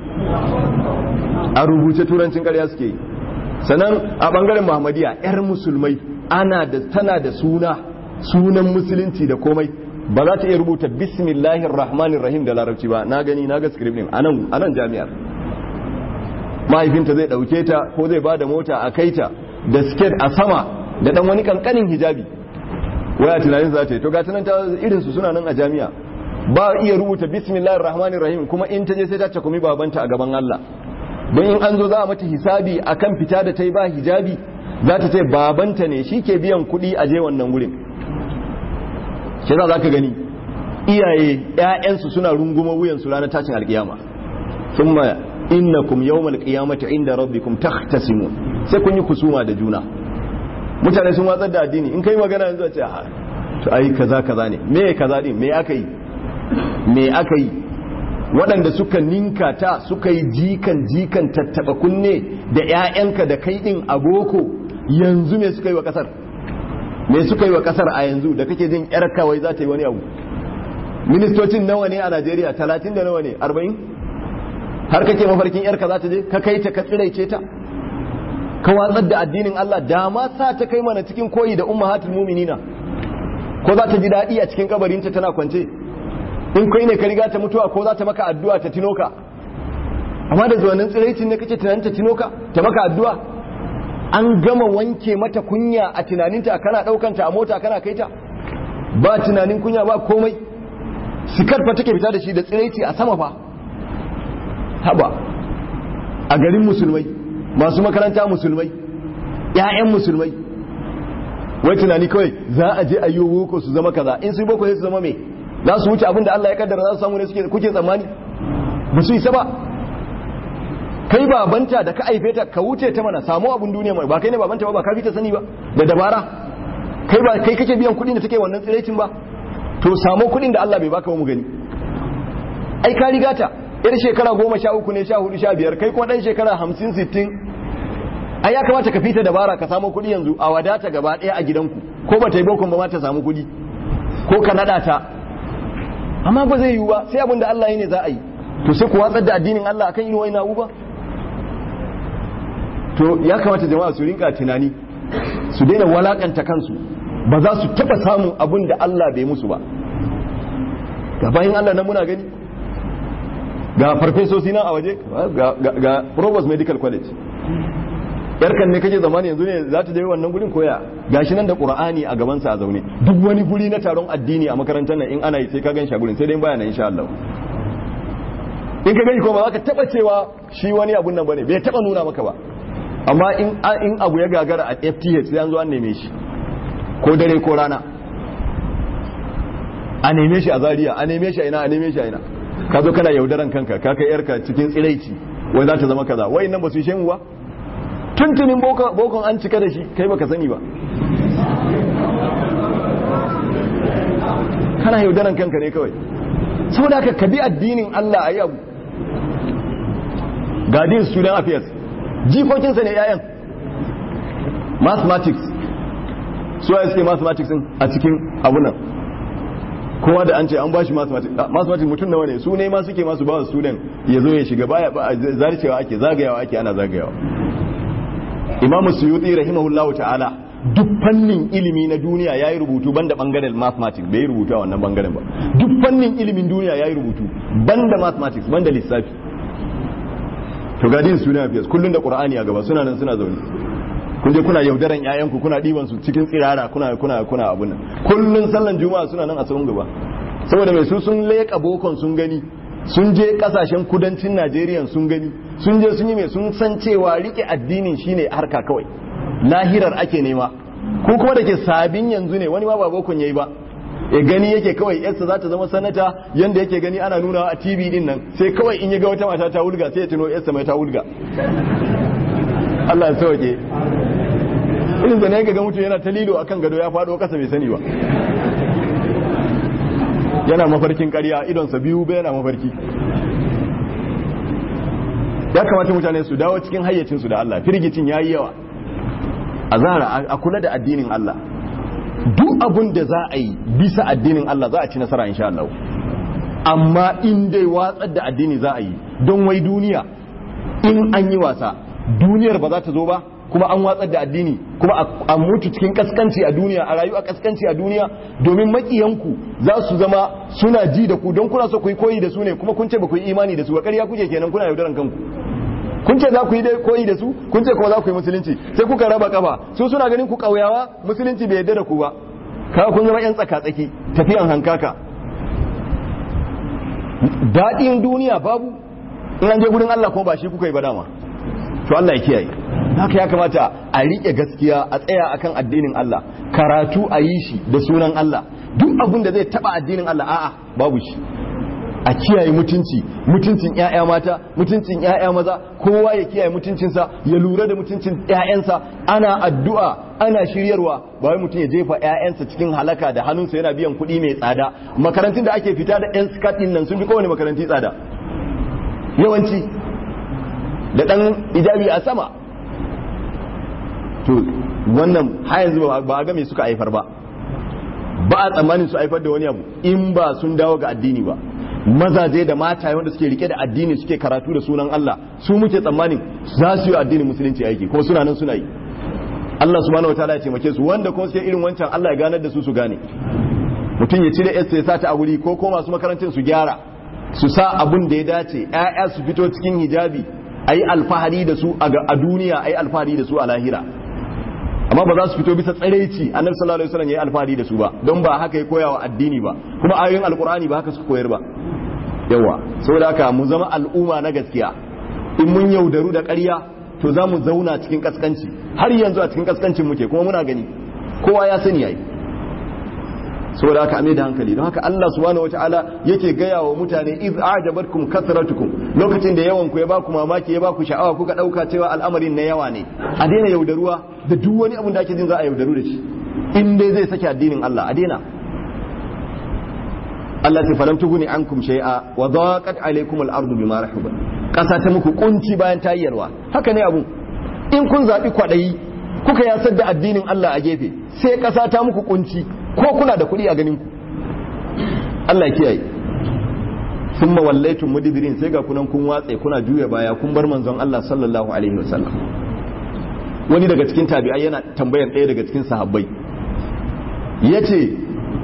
a rubuce turancin ƙarya suke yi sannan a bangaren muhammadiya yar musulmai ana da tana da suna sunan musulunci da komai ba za ta iya rubuta bismillahir rahmanir rahim da larabci ba na gani na ga script din anan anan jami'ar mahaifinta zai dauke ta ko zai bada mota a kaita da skirt a sama da dan wani kankanin hijabi waya tunanin za ta yi to ga tunan ta irinsu suna nan a jami'a ba iya rubuta bismillahir rahmanir rahim kuma in ta je sai ta cakumi babanta a gaban Allah don in an zo za a mata hisabi akan fita da ta yi ba hijabi za ta ce babanta ne shi ke biyan kuɗi a je wannan gurin shi za ka gani iyaye ƴaƴansu suna runguma wuyansu ranar tashin alkiyama thumma innakum yawmal qiyamati inda rabbikum takhtasimun sai kun yi kusuma da juna mutane sun watsar da addini in kai magana yanzu a ce to ai kaza kaza ne me kaza din me aka yi me aka yi waɗanda suka ninka ta suka yi jikan jikan tattaba kunne da 'ya'yanka da kai din a boko yanzu me suka yi wa kasar me suka yi wa kasar a yanzu da kake jin yar kawai za ta yi wani abu ministocin nawa ne a Najeriya talatin da nawa ne arba'in har kake mafarkin yarka za ta je ka kai ta ka tsiraice ta ka watsar da addinin Allah da ma sa ta kai mana cikin koyi da ummahatul mu'minina ko za ta ji daɗi a cikin kabarinta tana kwance in kai ne ka riga ta mutuwa ko za ta maka addu'a ta tino ka amma da zuwanin tsiraicin ne kake tunanin ta tino ka ta maka addu'a an gama wanke mata kunya a tunaninta kana ɗaukanta a mota kana kai ta ba tunanin kunya ba komai sikar fa take fita da shi da tsiraici a sama fa haba a garin musulmai masu makaranta musulmai ‘ya'yan musulmai wai tunani kawai za a je a yi boko su zama kaza in su yi boko sai su zama mai za su wuce abin da Allah ya kaddara za su samu ne suke kuke tsammani ba su isa ba kai babanta da ka aife ta ka wuce ta mana samu abin duniya mai ba kai ne babanta ba ba ka fi ta sani ba da dabara kai ba kai kake biyan kuɗi da take wannan tsirecin ba to samu kuɗin da Allah bai baka ba mu gani ai ka riga ta yar shekara goma sha uku ne sha hudu sha biyar kai kuma ɗan shekara hamsin sittin ai ya kamata ka fita dabara ka samu kuɗi yanzu a wadata gaba ɗaya a gidanku ko ba ta yi bokon ba ma ta samu kuɗi ko ka naɗa ta amma ba zai yiwu ba sai abin da Allah ya ne za a yi to sai ku watsar da addinin Allah akan irin wani abu ba to ya kamata jama'a su rinka tunani su daina walakanta kansu ba za su taba samun abin da Allah bai musu ba ga bayan Allah na muna gani ga farfesosi nan a waje ga Provost Medical College yarkan ne kake zamani yanzu ne za ta je wannan gurin koya gashi nan da Qur'ani a gaban sa a zaune duk wani guri na taron addini a makarantar nan in ana yi sai ka gan shi a gurin sai dai baya nan insha Allah in ka gani ko ba za ka taba cewa shi wani abun nan bane bai taba nuna maka ba amma in in abu ya gagara a FTH sai an zo an neme shi ko dare ko rana a neme shi a Zaria a neme shi a ina a neme shi a ina ka zo kana yaudaran kanka ka kai yarka cikin tsiraici wai za ta zama kaza wai nan ba su yi shemu ba tuntunin bokon an cika da shi kai baka sani ba kana yaudaran kanka ne kawai saboda haka ka bi addinin Allah a yi abu gadin student affairs jikokinsa ne 'ya'yan mathematics su ya suke mathematics a cikin abunan kowa da an ce an ba shi mathematics mathematics mutum nawa ne su ne ma suke masu ba student ya zo ya shiga baya ba zarcewa ake zagayawa ake ana zagayawa imamu suyuti rahimahullahu ta'ala duk fannin ilimi na duniya ya yi rubutu banda bangaren mathematics bai yi rubutu a wannan bangaren ba duk fannin ilimin duniya ya yi rubutu banda mathematics banda lissafi to gadin suna fiyas kullum da qur'ani a gaba suna nan suna zaune kun je kuna yaudaran yayanku kuna diban su cikin tsirara kuna kuna kuna abun nan kullun sallan juma'a suna nan a tsawon gaba saboda mai su sun leka bokon sun gani sun je kasashen kudancin Najeriya sun gani sun je sun yi mai sun san cewa rike addinin shine harka kawai lahirar ake nema ko kuma da ke sabin yanzu ne wani ma ba bokon yayi ba ya gani yake kawai yarsa za ta zama sanata yanda yake gani ana nuna a tv din nan sai kawai in ya ga wata mata ta wulga sai ya tuno yarsa mai ta wulga Allah ya sauke irin da ne ga mutum yana ta lilo akan gado ya faɗo kasa bai sani ba yana mafarkin ƙarya idonsa biyu bai yana mafarki ya kamata mutane su dawo cikin hayyacinsu da Allah firgicin ya yi yawa a zara a kula da addinin Allah duk abun da za a yi bisa addinin Allah za a ci nasara insha Allah amma in dai watsar da addini za a yi don wai duniya in an yi wasa duniyar ba za ta zo ba kuma an watsar da addini kuma a mutu cikin kaskanci a duniya a rayu a kaskanci a duniya domin makiyanku za su zama suna ji da ku don kuna so ku yi koyi da su ne kuma kun ce ba ku yi imani da su ba ƙarya kuke kenan kuna yaudaran kanku kun ce za ku yi koyi da su kun ce kuma za ku yi musulunci sai kuka raba kafa su suna ganin ku ƙauyawa musulunci bai yarda da ku ba kaga kun zama yan tsaka-tsaki tafiyan hankaka daɗin duniya babu in an je gurin Allah kuma ba shi kuka yi ba dama to Allah ya kiyaye haka ya kamata a riƙe gaskiya a tsaya akan addinin Allah karatu a yi shi da sunan Allah duk abin da zai taba addinin Allah a'a babu shi a kiyaye mutunci mutuncin ƴaƴa mata mutuncin ƴaƴa maza kowa ya kiyaye mutuncinsa ya lura da mutuncin ƴaƴansa ana addu'a ana shiryarwa ba wai mutum ya jefa ƴaƴansa cikin halaka da hannunsa yana biyan kuɗi mai tsada makarantun da ake fita da ƴan skat ɗin nan sun fi kowane makaranti tsada yawanci da ɗan ijabi a sama to wannan har yanzu ba a ga me suka haifar ba ba a tsammanin su haifar da wani abu in ba sun dawo ga addini ba mazaje da mata wanda suke rike da addini suke karatu da sunan Allah su muke tsammanin za su yi addinin musulunci aiki kuma suna nan suna yi Allah subhanahu wataala ya taimake su wanda kuma suke irin wancan Allah ya ganar da su su gane mutum ya cire ya sa ta a wuri ko ko masu makarantar su gyara su sa abun da ya dace ƴaƴa su fito cikin hijabi ayi alfahari da su a duniya ayi alfahari da su a lahira amma ba za su fito bisa tsaraici annabi sallallahu alaihi wasallam yayi alfahari da su ba don ba haka ya koya wa addini ba kuma ayoyin alqur'ani ba haka suka koyar ba yawa saboda haka mu zama al'umma na gaskiya in mun yaudaru da ƙarya to za mu zauna cikin kaskanci har yanzu a cikin kaskancin muke kuma muna gani kowa ya sani yayi saboda haka ame da hankali don haka Allah subhanahu wataala yake gaya wa mutane iz ajabatkum kasratukum lokacin da yawan ku ya baku mamaki ya baku sha'awa kuka dauka cewa al'amarin na yawa ne a daina yaudaruwa da duk wani abin da ake jin za a yaudaru da shi in dai zai saki addinin Allah a daina Allah ta falam tuguni ankum shay'a wa daqat alaykum al-ardu bima rahabat kasa ta muku kunci bayan ta yarwa haka ne abu in kun zabi kwadayi kuka yasar da addinin Allah a gefe sai kasa ta muku kunci ko kuna da kuɗi a ganin ku Allah ya kiyaye thumma wallaytum mudbirin sai ga kunan kun watse kuna juya baya kun bar manzon Allah sallallahu alaihi wasallam wani daga cikin tabi'ai yana tambayar ɗaya daga cikin sahabbai yace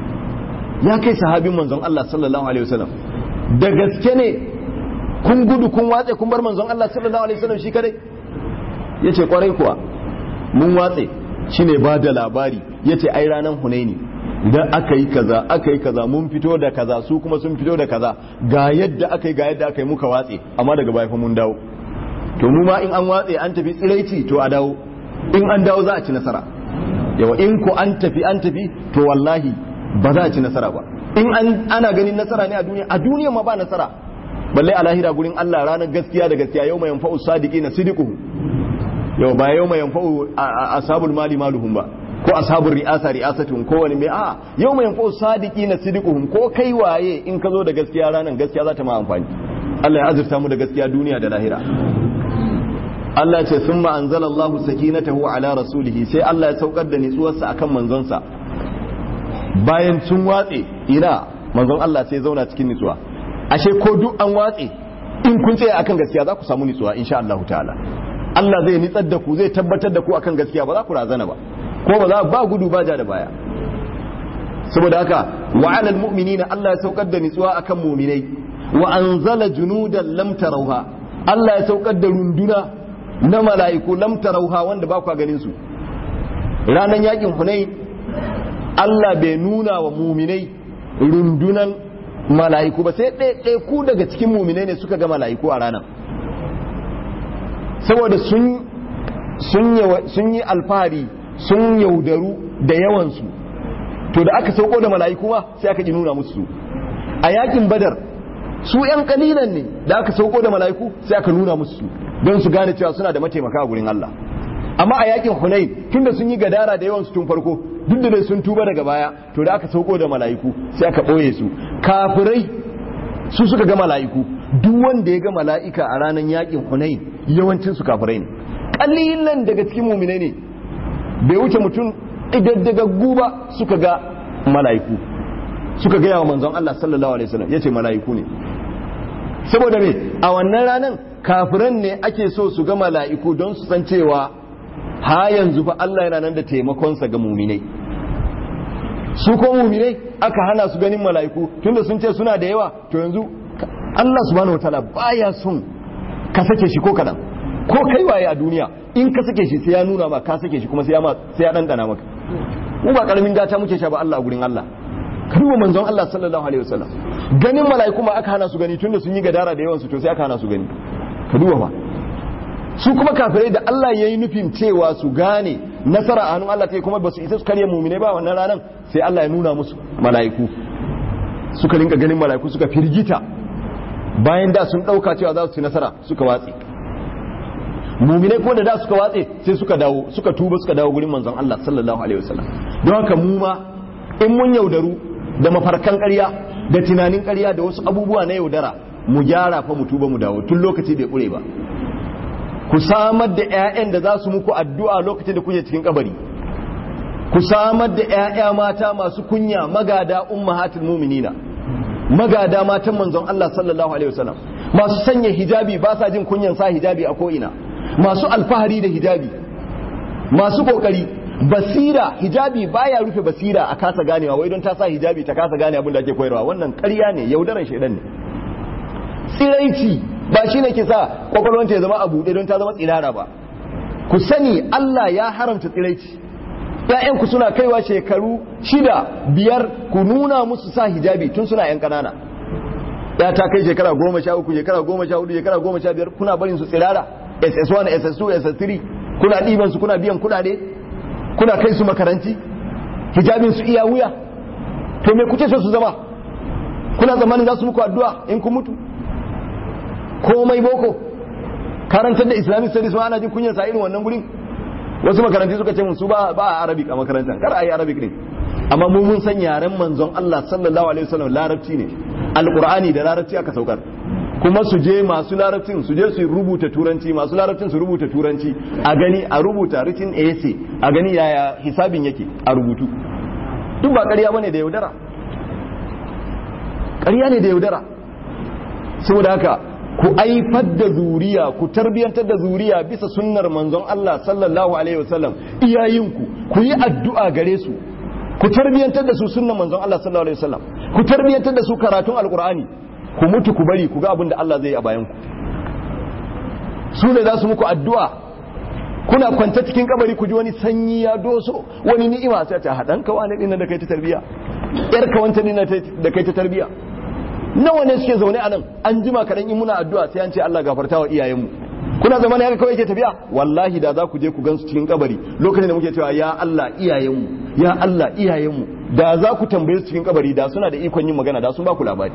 ya kai sahabin manzon Allah sallallahu alaihi wasallam da gaske ne kun gudu kun watse kun bar manzon Allah sallallahu alaihi wasallam shi kadai yace kwarai kuwa mun watse shine ba da labari yace ai ranan Hunaini idan aka yi kaza aka yi kaza mun fito da kaza su kuma sun fito da kaza ga yadda aka yi ga yadda aka yi muka watse amma daga baya fa mun dawo to mu ma in an watse an tafi tsiraici to a dawo in an dawo za a ci nasara yawa in ko an tafi an tafi to wallahi ba za a ci nasara ba in an ana ganin nasara ne a duniya a duniya ma ba nasara balle a lahira gurin Allah ranar gaskiya da gaskiya yau mai yanfa'u sadiqina sidiquhum yau ba yau mai yanfa'u ashabul mali maluhum ba ko ashabul ri'asa ri'asatuhum ko wani mai a yau mai yanfa'u sadiqina sidiquhum ko kai waye in ka zo da gaskiya ranar gaskiya za ta ma amfani Allah ya azurta mu da gaskiya duniya da lahira Allah ce sun ma'anzalallahu sakinatahu ala rasulihi sai Allah ya saukar da nitsuwarsa akan manzonsa bayan sun watse ina manzon Allah sai zauna cikin nitsuwa ashe ko duk an watse in kun tsaya akan gaskiya za ku samu nitsuwa insha Allah ta'ala Allah zai nitsar da ku zai tabbatar da ku akan gaskiya ba za ku razana ba ko ba za ba gudu ba ja da baya saboda haka wa alal mu'minina Allah ya saukar da nitsuwa akan mu'minai wa anzala junudan lam tarawha Allah ya saukar da runduna na mala'iku lam tarawha wanda ba ku ganin su ranan yakin Hunain Allah bai nuna wa mu'minai rundunan mala'iku ba sai ɗaya ku daga cikin mu'minai ne suka ga mala'iku a ranar saboda sun sun yi alfahari sun yaudaru da yawansu to da aka sauko da mala'iku ma sai aka ki nuna musu a yakin badar su yan kalilan ne da aka sauko da mala'iku sai aka nuna musu don su gane cewa suna da mataimaka a gurin Allah amma a yakin hunain tunda sun yi gadara da yawansu tun farko duk da sun tuba daga baya to da aka sauko da mala'iku sai aka ɓoye su kafirai su suka ga mala'iku duk wanda ya ga mala'ika a ranar yakin hunain yawancin su kafirai ne kalilan daga cikin muminai ne bai wuce mutum idaddagaggu ba suka ga mala'iku suka gaya wa manzon Allah sallallahu alaihi wasallam yace mala'iku ne saboda me a wannan ranan kafiran ne ake so su ga mala'iku don su san cewa ha yanzu fa Allah yana nan da taimakonsa ga muminai su ko muminai aka hana su ganin mala'iku tunda sun ce suna da yawa to yanzu Allah subhanahu wataala baya son ka sake shi ko kadan ko kai waye a duniya in ka sake shi sai ya nuna ma ka sake shi kuma sai ya sai ya dandana maka mu ba karamin gata muke sha ba Allah a gurin Allah ka duba manzon Allah sallallahu alaihi wasallam ganin mala'iku ma aka hana su gani tunda sun yi gadara da yawan su to sai aka hana su gani ka duba ba su kuma kafirai da Allah ya yi nufin cewa su gane nasara a hannun Allah ta kuma ba su isa su karya mumine ba wannan ranar sai Allah ya nuna musu mala'iku suka rinka ganin mala'iku suka firgita bayan da sun ɗauka cewa za su ci nasara suka watse muminai ko da da suka watse sai suka dawo suka tuba suka dawo gurin manzon Allah sallallahu alaihi wasallam don haka mu ma in mun yaudaru da mafarkan ƙarya da tunanin ƙarya da wasu abubuwa na yaudara mu gyara fa mu tuba mu dawo tun lokaci bai ƙure ba ku samar da 'ya'yan da za su muku addu'a lokacin da kuke cikin kabari ku samar da 'ya'ya mata masu kunya magada ummahatul mu'minina magada matan manzon Allah sallallahu alaihi wasallam masu sanya hijabi ba sa jin kunyan sa hijabi a ko'ina masu alfahari da hijabi masu kokari basira hijabi baya rufe basira a kasa ganewa wai don ta sa hijabi ta kasa gane abin da ake koyarwa wannan ƙarya ne yaudaran shaidan ne tsiraici ba shi ne ke sa kwakwalwanta ya zama a buɗe don ta zama tsirara ba ku sani Allah ya haramta tsiraici ‘ya'yanku suna kaiwa shekaru shida biyar ku nuna musu sa hijabi tun suna ‘yan ƙanana ya ta kai shekara goma sha uku shekara goma sha hudu shekara goma sha biyar kuna barin su tsirara ss1 ss2 ss3 kuna ɗiban su kuna biyan kuɗaɗe kuna kai su makaranti hijabin su iya wuya to me kuke so su zama kuna zamanin za su muku addu'a in kun mutu komai boko karantar da islamic studies ma ana jin kunyar sa irin wannan gurin wasu makaranti suka ce mun su ba ba a arabic a makarantar kar a yi arabic ne amma mu mun san yaren manzon Allah sallallahu alaihi wasallam larabci ne alqur'ani da larabci aka saukar kuma su je masu larabcin su je su rubuta turanci masu larabcin su rubuta turanci a gani a rubuta written essay a gani yaya hisabin yake a rubutu duk ba ƙarya bane da yaudara ƙarya ne da yaudara saboda haka ku aifar da zuriya ku tarbiyantar da zuriya bisa sunnar manzon Allah sallallahu alaihi wasallam iyayinku ku yi addu'a gare su ku tarbiyantar da su sunnar manzon Allah sallallahu alaihi wasallam ku tarbiyantar da su karatun alqur'ani ku mutu ku bari ku ga abin da Allah zai yi a bayan ku su ne za su muku addu'a kuna kwanta cikin kabari ku ji wani sanyi ya doso wani ni'ima sai ta hadan ka wani dinnan da kai ta tarbiya yar ka wanta dinnan da kai ta tarbiya nawa ne suke zaune a nan an jima kaɗan in muna addu'a sai an ce Allah gafarta wa iyayenmu kuna zama ne haka kawai ke tafiya wallahi da za ku je ku gansu cikin kabari lokacin da muke cewa ya Allah iyayenmu ya Allah iyayenmu da za ku tambaye su cikin kabari da suna da ikon yin magana da sun ba ku labari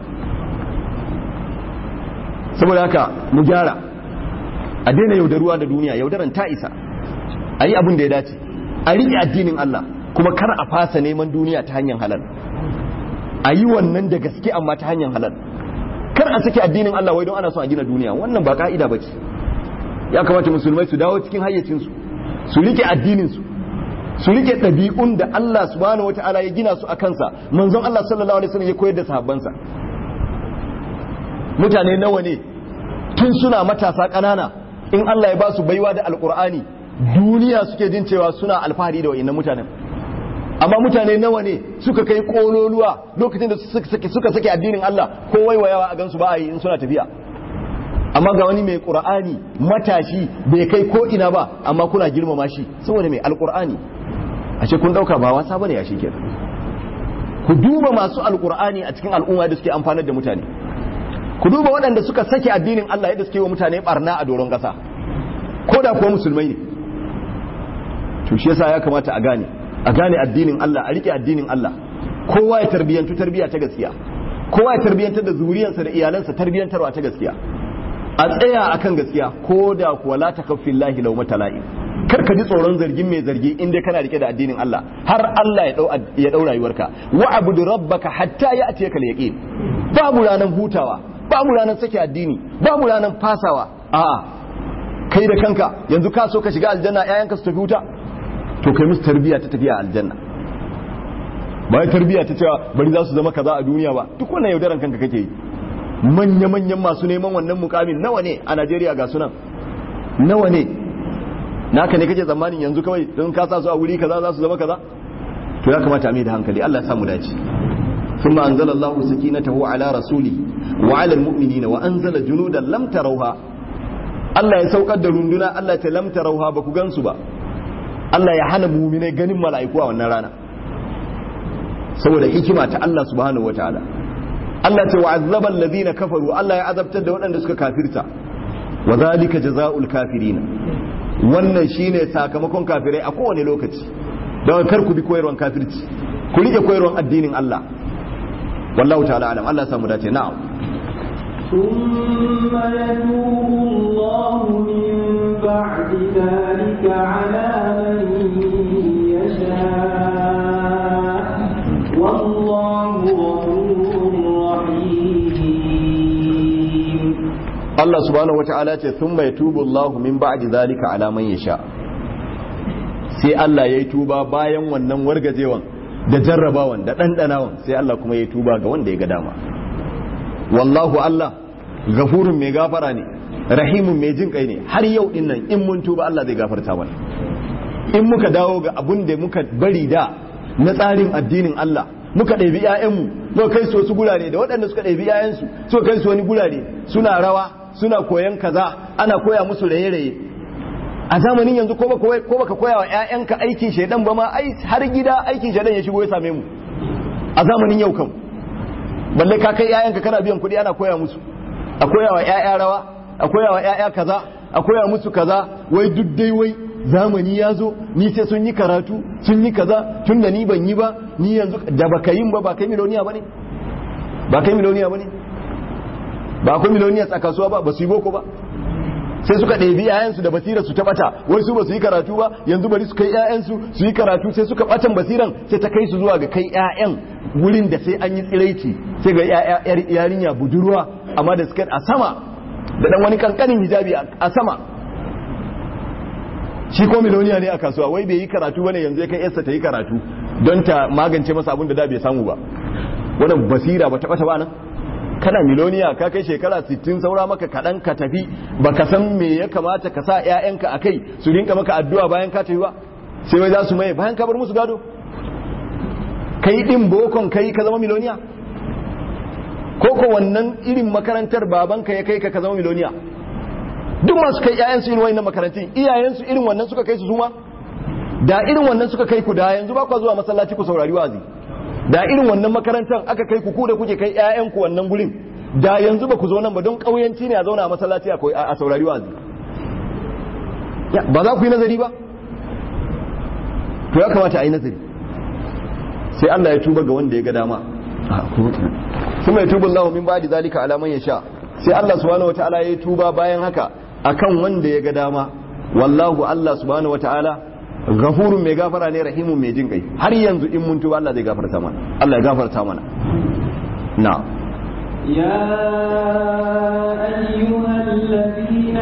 saboda haka mu gyara a daina yaudaruwa da duniya yaudaran ta isa a yi abin da ya dace a riƙe addinin Allah kuma kar a fasa neman duniya ta hanyar halal a yi wannan da gaske amma ta hanyar halal kar a sake addinin Allah wai don ana son a gina duniya wannan ba ka'ida ba ce ya kamata musulmai su dawo cikin hayyacinsu su rike addininsu su rike ɗabi'un da Allah subhanahu wata'ala ya gina su a kansa manzon Allah sallallahu alaihi wasallam ya koyar da sahabbansa mutane nawa ne tun suna matasa ƙanana in Allah ya ba su baiwa da alƙur'ani duniya suke jin cewa suna alfahari da wa'innan mutanen amma mutane nawa ne suka kai kololuwa lokacin da suka sake addinin Allah ko waiwayawa a gansu ba a yi in suna tafiya amma ga wani mai qur'ani matashi bai kai ko ina ba amma kuna girmama shi saboda mai alqur'ani ashe kun dauka ba wasa bane ya shikenan ku duba masu alqur'ani a cikin al'umma da suke amfanar da mutane ku duba waɗanda suka sake addinin Allah yadda suke wa mutane barna a doron ƙasa ko da kuwa musulmai ne to shi yasa ya kamata a gane a gane addinin Allah a rike addinin Allah kowa ya tarbiyantu tarbiya ta gaskiya kowa ya tarbiyantar da zuriyarsa da iyalansa tarbiyantarwa ta gaskiya a tsaya akan gaskiya ko da kuwa la takaffin lahi law matala'i kar ka ji tsoron zargin mai zargi in dai kana rike da addinin Allah har Allah ya dau ya dau rayuwarka wa abudu rabbaka hatta ya'tiyaka al-yaqin babu ranan hutawa babu ranan sake addini babu ranan fasawa a'a kai da kanka yanzu ka so ka shiga aljanna ƴaƴanka su tafi wuta to kai musu tarbiya ta tafiya aljanna ba ya tarbiya ta cewa bari za su zama kaza a duniya ba duk wannan yaudaran kanka kake yi manya-manyan masu neman wannan mukamin nawa ne a Najeriya ga sunan nawa ne naka ne kake tsammanin yanzu kawai don ka sa su a wuri kaza za su zama kaza to ya kamata a mai da hankali Allah ya samu dace ثم أنزل الله سكينته على رسوله وعلى المؤمنين وأنزل جنودا لم تروها Allah ya saukar da runduna Allah ta lamta rauha ba ku gansu ba Allah ya hana muminai ganin mala'iku a wannan rana saboda hikima ta Allah subhanahu wataala Allah ta wa'azzaba alladhina kafaru Allah ya azabtar da waɗanda suka kafirta wa zalika jazaa'ul kafirin wannan shine sakamakon kafirai a kowane lokaci don kar ku bi koyarwan kafirci ku rike koyarwan addinin Allah wallahu ta'ala alam Allah ya samu dace na'am ثم يتوب الله من بعد ذلك على من يشاء والله غفور رحيم Allah subhanahu wata'ala ce thumma yatubu Allah min ba'di zalika ala man yasha sai Allah yayi tuba bayan wannan wargajewan da jarrabawan da dandanawan sai Allah kuma yayi tuba ga wanda ya ga dama wallahu Allah gafurun mai gafara ne rahimun mai jin kai ne har yau din nan in mun tuba Allah zai gafarta mana in muka dawo ga abun da muka bari da na tsarin addinin Allah muka ɗabi ‘ya'yanmu muka kai su wasu gurare da waɗanda suka ɗabi ‘ya'yansu suka kai su wani gurare suna rawa suna koyan kaza ana koya musu raye-raye a zamanin yanzu ko baka koya wa ‘ya'yanka aikin shaidan ba ma har gida aikin shaidan ya shigo ya same mu a zamanin yau kan balle ka kai ‘ya'yanka kana biyan kuɗi ana koya musu a koya wa ‘ya'ya rawa a koya wa ‘ya'ya kaza a koya musu kaza wai duk dai wai zamani ya zo ni sai sun yi karatu sun yi kaza tun da ni ban yi ba ni yanzu da baka yin ba ba kai miloniya ba ne ba kai miloniya ba ne ba akwai miloniya a kasuwa ba ba su yi boko ba sai suka ɗebi 'ya'yansu da basirar su ta bata wai su ba su yi karatu ba yanzu bari su kai 'ya'yansu su yi karatu sai suka batan basiran sai ta kai su zuwa ga kai 'ya'yan wurin da sai an yi tsiraici sai ga yarinya budurwa amma da suka a sama da dan wani kankanin hijabi a sama shi ko miloniya ne a kasuwa wai bai yi karatu bane yanzu ya kai yarsa ta yi karatu don ta magance masa abin da da bai samu ba wannan basira ba ta bata ba nan kana miloniya ka kai shekara 60 saura maka kaɗan ka tafi baka san me ya kamata ka sa 'ya'yanka a kai su rinka maka addu'a bayan ka tafi ba sai wai za su maye bayan ka bar musu gado kai din bokon kai ka zama miloniya ko ko wannan irin makarantar babanka ya kai ka ka zama miloniya duk masu kai 'ya'yansu irin wannan makarantun iyayensu irin wannan suka kai su zuma da irin wannan suka kai ku da yanzu ba ku zuwa masallaci ku saurari wazi da irin wannan makarantar aka kai ku ku da kuke kai ƴaƴanku wannan gurin da yanzu ba ku zo nan ba don ƙauyanci ne a zauna a masallaci a saurari wazi ba za ku yi nazari ba to ya kamata a yi nazari sai Allah ya tuba ga wanda ya ga dama kuma ya tuba Allah min ba'di zalika ala man yasha sai Allah subhanahu wataala ya tuba bayan haka akan wanda ya ga dama wallahu Allah subhanahu wataala ghafurun mai gafara ne rahimun mai jin kai har yanzu in mun tuba Allah zai gafarta mana Allah ya gafarta mana na يا أيها الذين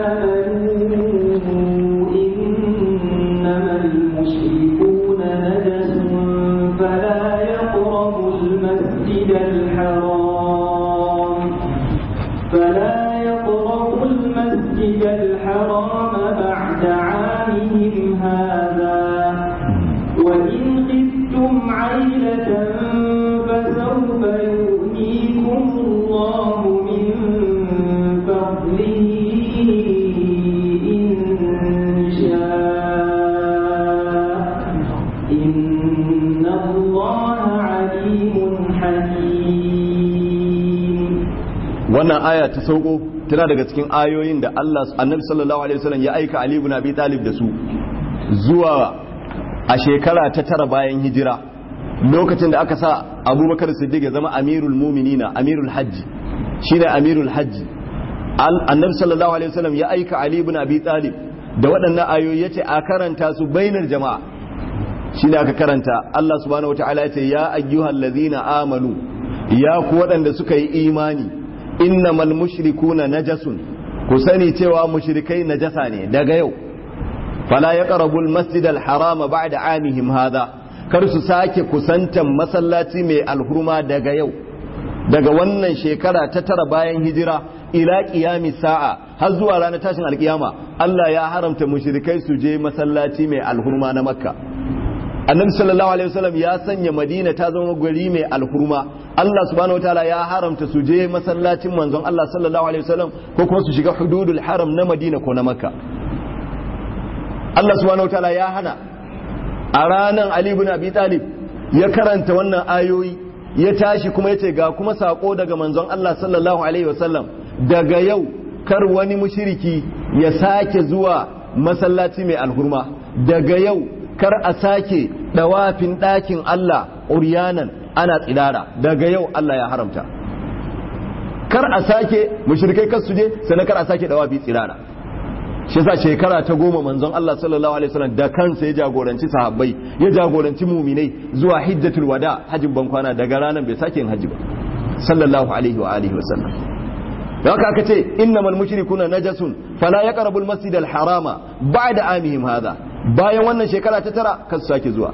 آمنوا إنما المشركون نجس فلا يقربوا المسجد الحرام فلا يقربوا المسجد الحرام بعد عامهم هذا وإن خفتم عيلة فسوف يؤتيكم الله من فضله إن شاء إن الله عليم حكيم wannan aya ta sauko tana daga cikin ayoyin da Allah annabi sallallahu alaihi wasallam ya aika Ali ibn Abi Talib da su zuwa a shekara ta tara bayan hijira lokacin da aka sa Abubakar Siddiq ya zama amirul mu'minina amirul hajji shine amirul hajji annabi sallallahu alaihi wasallam ya aika Ali ibn Abi Talib da waɗannan ayoyi yace a karanta su bainar jama'a shine aka karanta Allah subhanahu wataala yace ya ayyuhallazina amanu ya ku waɗanda suka yi imani innamal mushrikuna najasun ku sani cewa mushrikai najasa ne daga yau fala yaqrabul masjidal harama ba'da amihim hadha kar su sake kusantan masallaci mai alhurma daga yau daga wannan shekara ta tara bayan hijira ila qiyami sa'a har zuwa ranar tashin alkiyama Allah ya haramta mushrikai su je masallaci mai alhurma na makka annabi sallallahu alaihi wasallam ya sanya madina ta zama gari mai alhurma Allah subhanahu wataala ya haramta su je masallacin manzon Allah sallallahu alaihi wasallam ko kuma su shiga hududul haram na madina ko na makka Allah subhanahu wataala ya hana a ranar Ali ibn Abi Talib ya karanta wannan ayoyi ya tashi kuma yace ga kuma sako daga manzon Allah sallallahu alaihi wasallam daga yau kar wani mushriki ya sake zuwa masallaci mai alhurma daga yau kar a sake dawafin ɗakin Allah uryanan ana tsirara daga yau Allah ya haramta kar a sake mushrikai kar su je sannan kar a sake dawafi tsirara shi yasa shekara ta goma manzon Allah sallallahu alaihi wasallam da kansa ya jagoranci sahabbai ya jagoranci muminai zuwa hijjatul wada hajjin bankwana daga ranar bai sake yin hajji ba sallallahu alaihi wa alihi wasallam da haka aka ce innamal mushrikuna najasun fala yaqrabul masjidal harama ba'da amihim hadha bayan wannan shekara ta tara kan sake zuwa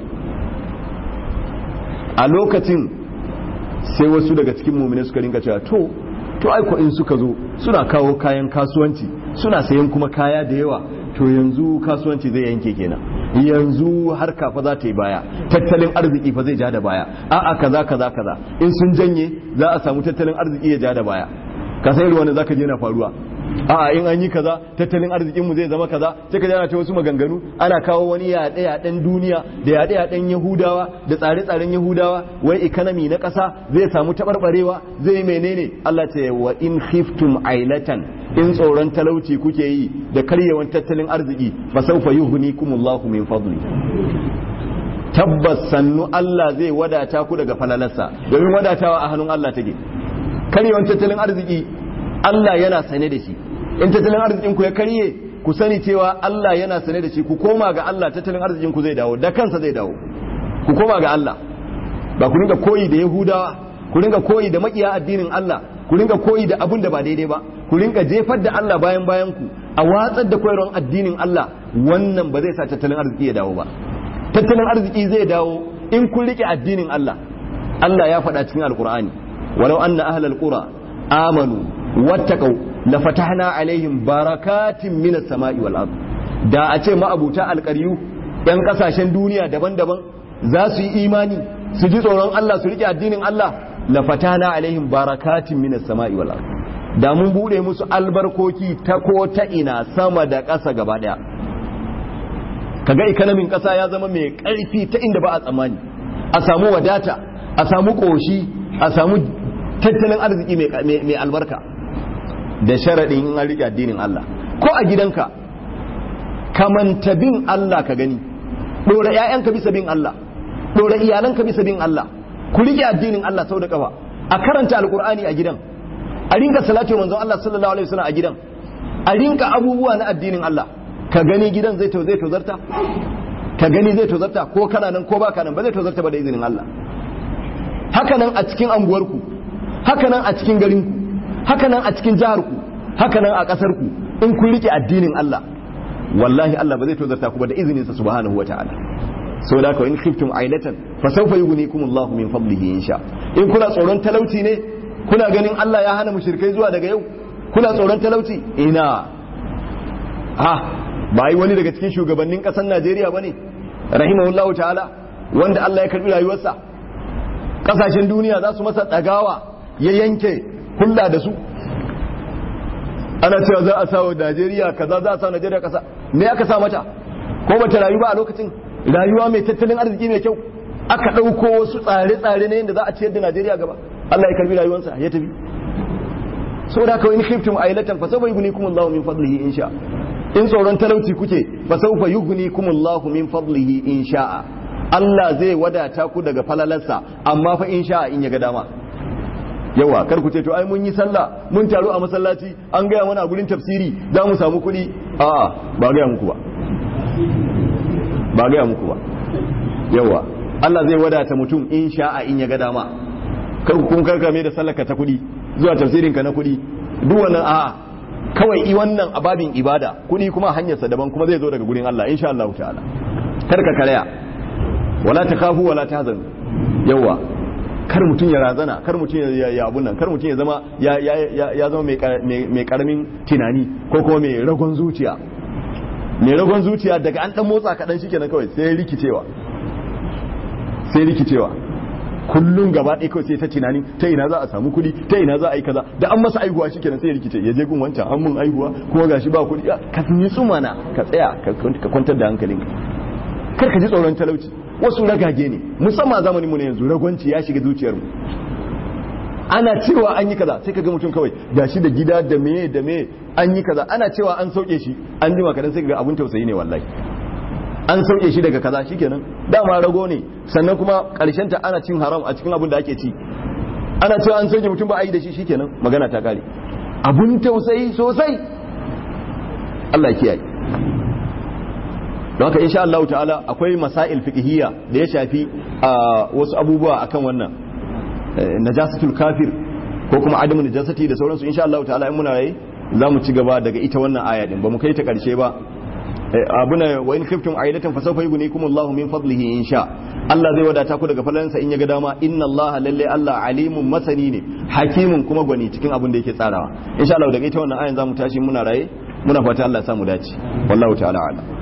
a lokacin sai wasu daga cikin mumine suka rinka cewa to to aiko in suka zo suna kawo kayan kasuwanci suna sayan kuma kaya da yawa to yanzu kasuwanci zai yanke kenan yanzu harka fa za ta yi baya tattalin arziki fa zai ja da baya a'a kaza kaza kaza in sun janye za a samu tattalin arziki ya ja da baya ka sai wanda zaka je na faruwa a'a in an yi kaza tattalin arzikin mu zai zama kaza sai ka jana ta wasu maganganu ana kawo wani yaɗe yaɗen duniya da yaɗe yaɗen yahudawa da tsare tsaren yahudawa wai economy na ƙasa zai samu taɓarɓarewa zai menene Allah ce wa in khiftum ailatan in tsoron talauci kuke yi da karyewan tattalin arziki fa sawfa yughnikumullahu min fadli tabbas sannu Allah zai wadata ku daga falalarsa domin wadatawa a hannun Allah take karyewan tattalin arziki Allah yana sane da shi in tattalin arzikin ku ya karye ku sani cewa Allah yana sane da shi ku koma ga Allah tattalin arzikin ku zai dawo da kansa zai dawo ku koma ga Allah ba ku ringa koyi da Yahudawa ku ringa koyi da makiya addinin Allah ku ringa koyi da abun da ba daidai ba ku ringa jefar da Allah bayan bayan ku a watsar da koyarwar addinin Allah wannan ba zai sa tattalin arziki ya dawo ba tattalin arziki zai dawo in kun rike addinin Allah Allah ya faɗa cikin alkur'ani walau anna ahlal qura amanu wattaqau la fatahna alaihim barakatin minas sama'i wal ard da a ce ma'abuta alƙaryu yan kasashen duniya daban-daban za su yi imani su ji tsoron Allah su rike addinin Allah la fatahna alaihim barakatin minas sama'i wal ard da mun bude musu albarkoki ta ko ta ina sama da ƙasa gaba daya kaga ikonomin ƙasa ya zama mai ƙarfi ta inda ba a tsammani a samu wadata a samu ƙoshi a samu tattalin arziki mai albarka da sharaɗin in an riƙe addinin Allah ko a gidanka kamanta bin Allah ka gani ɗora 'ya'yanka bisa bin Allah ɗora iyalanka bisa bin Allah ku riƙe addinin Allah sau da ƙafa a karanta alƙur'ani a gidan a rinka salatu manzon Allah sallallahu alaihi wasallam a gidan a rinka abubuwa na addinin Allah ka gani gidan zai to zai tozarta ka gani zai tozarta ko kana nan ko baka nan ba zai tozarta ba da izinin Allah haka nan a cikin anguwarku haka nan a cikin garinku haka nan a cikin jiharku haka nan a ƙasarku in kun rike addinin Allah wallahi Allah ba zai tozarta ku ba da izinin sa subhanahu wataala sau da in khiftum ailatan fa sawfa yughnikum Allahu min fadlihi insha in kuna tsoron talauci ne kuna ganin Allah ya hana mushrikai zuwa daga yau kuna tsoron talauci ina ha ba yi wani daga cikin shugabannin kasar Najeriya bane rahimahullahu ta'ala wanda Allah ya karbi rayuwarsa kasashen duniya za su masa dagawa ya yanke hulla da su ana cewa za a sa wa Najeriya kaza za a sa Najeriya kasa me aka sa mata ko bata rayu ba a lokacin rayuwa mai tattalin arziki mai kyau aka ɗauko wasu tsare-tsare na yadda za a ciyar da Najeriya gaba Allah ya karbi rayuwarsa ya tafi saboda haka in khiftum ailatan fa sawfa yughnikum Allahu min fadlihi insha in tsoron talauci kuke fa sawfa yughnikum Allahu min fadlihi insha Allah zai wadata ku daga falalarsa amma fa insha in ya ga dama yawa kar ku ce to ai mun yi sallah mun taru a masallaci an gaya mana a gurin tafsiri za mu samu kuɗi a'a ba gaya muku ba ba gaya muku ba yawa Allah zai wadata mutum in sha'a in ya ga dama kar ku kun karkame da sallaka ta kuɗi zuwa tafsirin ka na kuɗi duk wannan a'a kawai i wannan ababin ibada kuɗi kuma hanyarsa daban kuma zai zo daga gurin Allah insha Allah ta'ala kar ka karaya wala takhafu wala tahzanu yawa kar mutum ya razana kar mutum ya ya abun nan kar mutum ya zama ya ya ya zama mai karamin tunani ko kuma mai ragon zuciya mai ragon zuciya daga an dan motsa kaɗan shi kenan kawai sai rikicewa sai rikicewa kullum gaba ɗaya kawai sai ta tunani ta ina za a samu kuɗi ta ina za a yi kaza da an masa aihuwa shi kenan sai rikice ya je gun wancan an mun aihuwa kuma gashi ba kuɗi ka yi tsumana ka tsaya ka kwantar da hankalinka kar ka ji tsoron talauci wasu ragage ne musamman zamanin mu ne yanzu ragwanci ya shiga zuciyarmu ana cewa an yi kaza sai ka ga mutum kawai gashi da gida da meye da meye an yi kaza ana cewa an sauke shi an jima kadan sai ka ga abun tausayi ne wallahi an sauke shi daga kaza shikenan dama rago ne sannan kuma karshen ta ana cin haram a cikin abun da ake ci ana cewa an sauke mutum ba a yi da shi shikenan magana ta kare abun tausayi sosai Allah ya kiyaye don haka insha Allah ta'ala akwai masail fiqhiyya da ya shafi wasu abubuwa akan wannan najasatul kafir ko kuma adamu najasati da sauransu insha Allah ta'ala in muna rayi za mu ci gaba daga ita wannan aya din ba mu kai ta karshe ba abuna wa in khiftum ailatan fa sawfa yughnikum Allahu min fadlihi insha Allah zai wadata ku daga falalansa in ya ga dama inna Allah lalle Allah alimun masani ne hakimun kuma gwani cikin abin da yake tsarawa insha Allah daga ita wannan ayan za mu tashi muna raye muna fata Allah ya samu dace wallahu ta'ala a'lam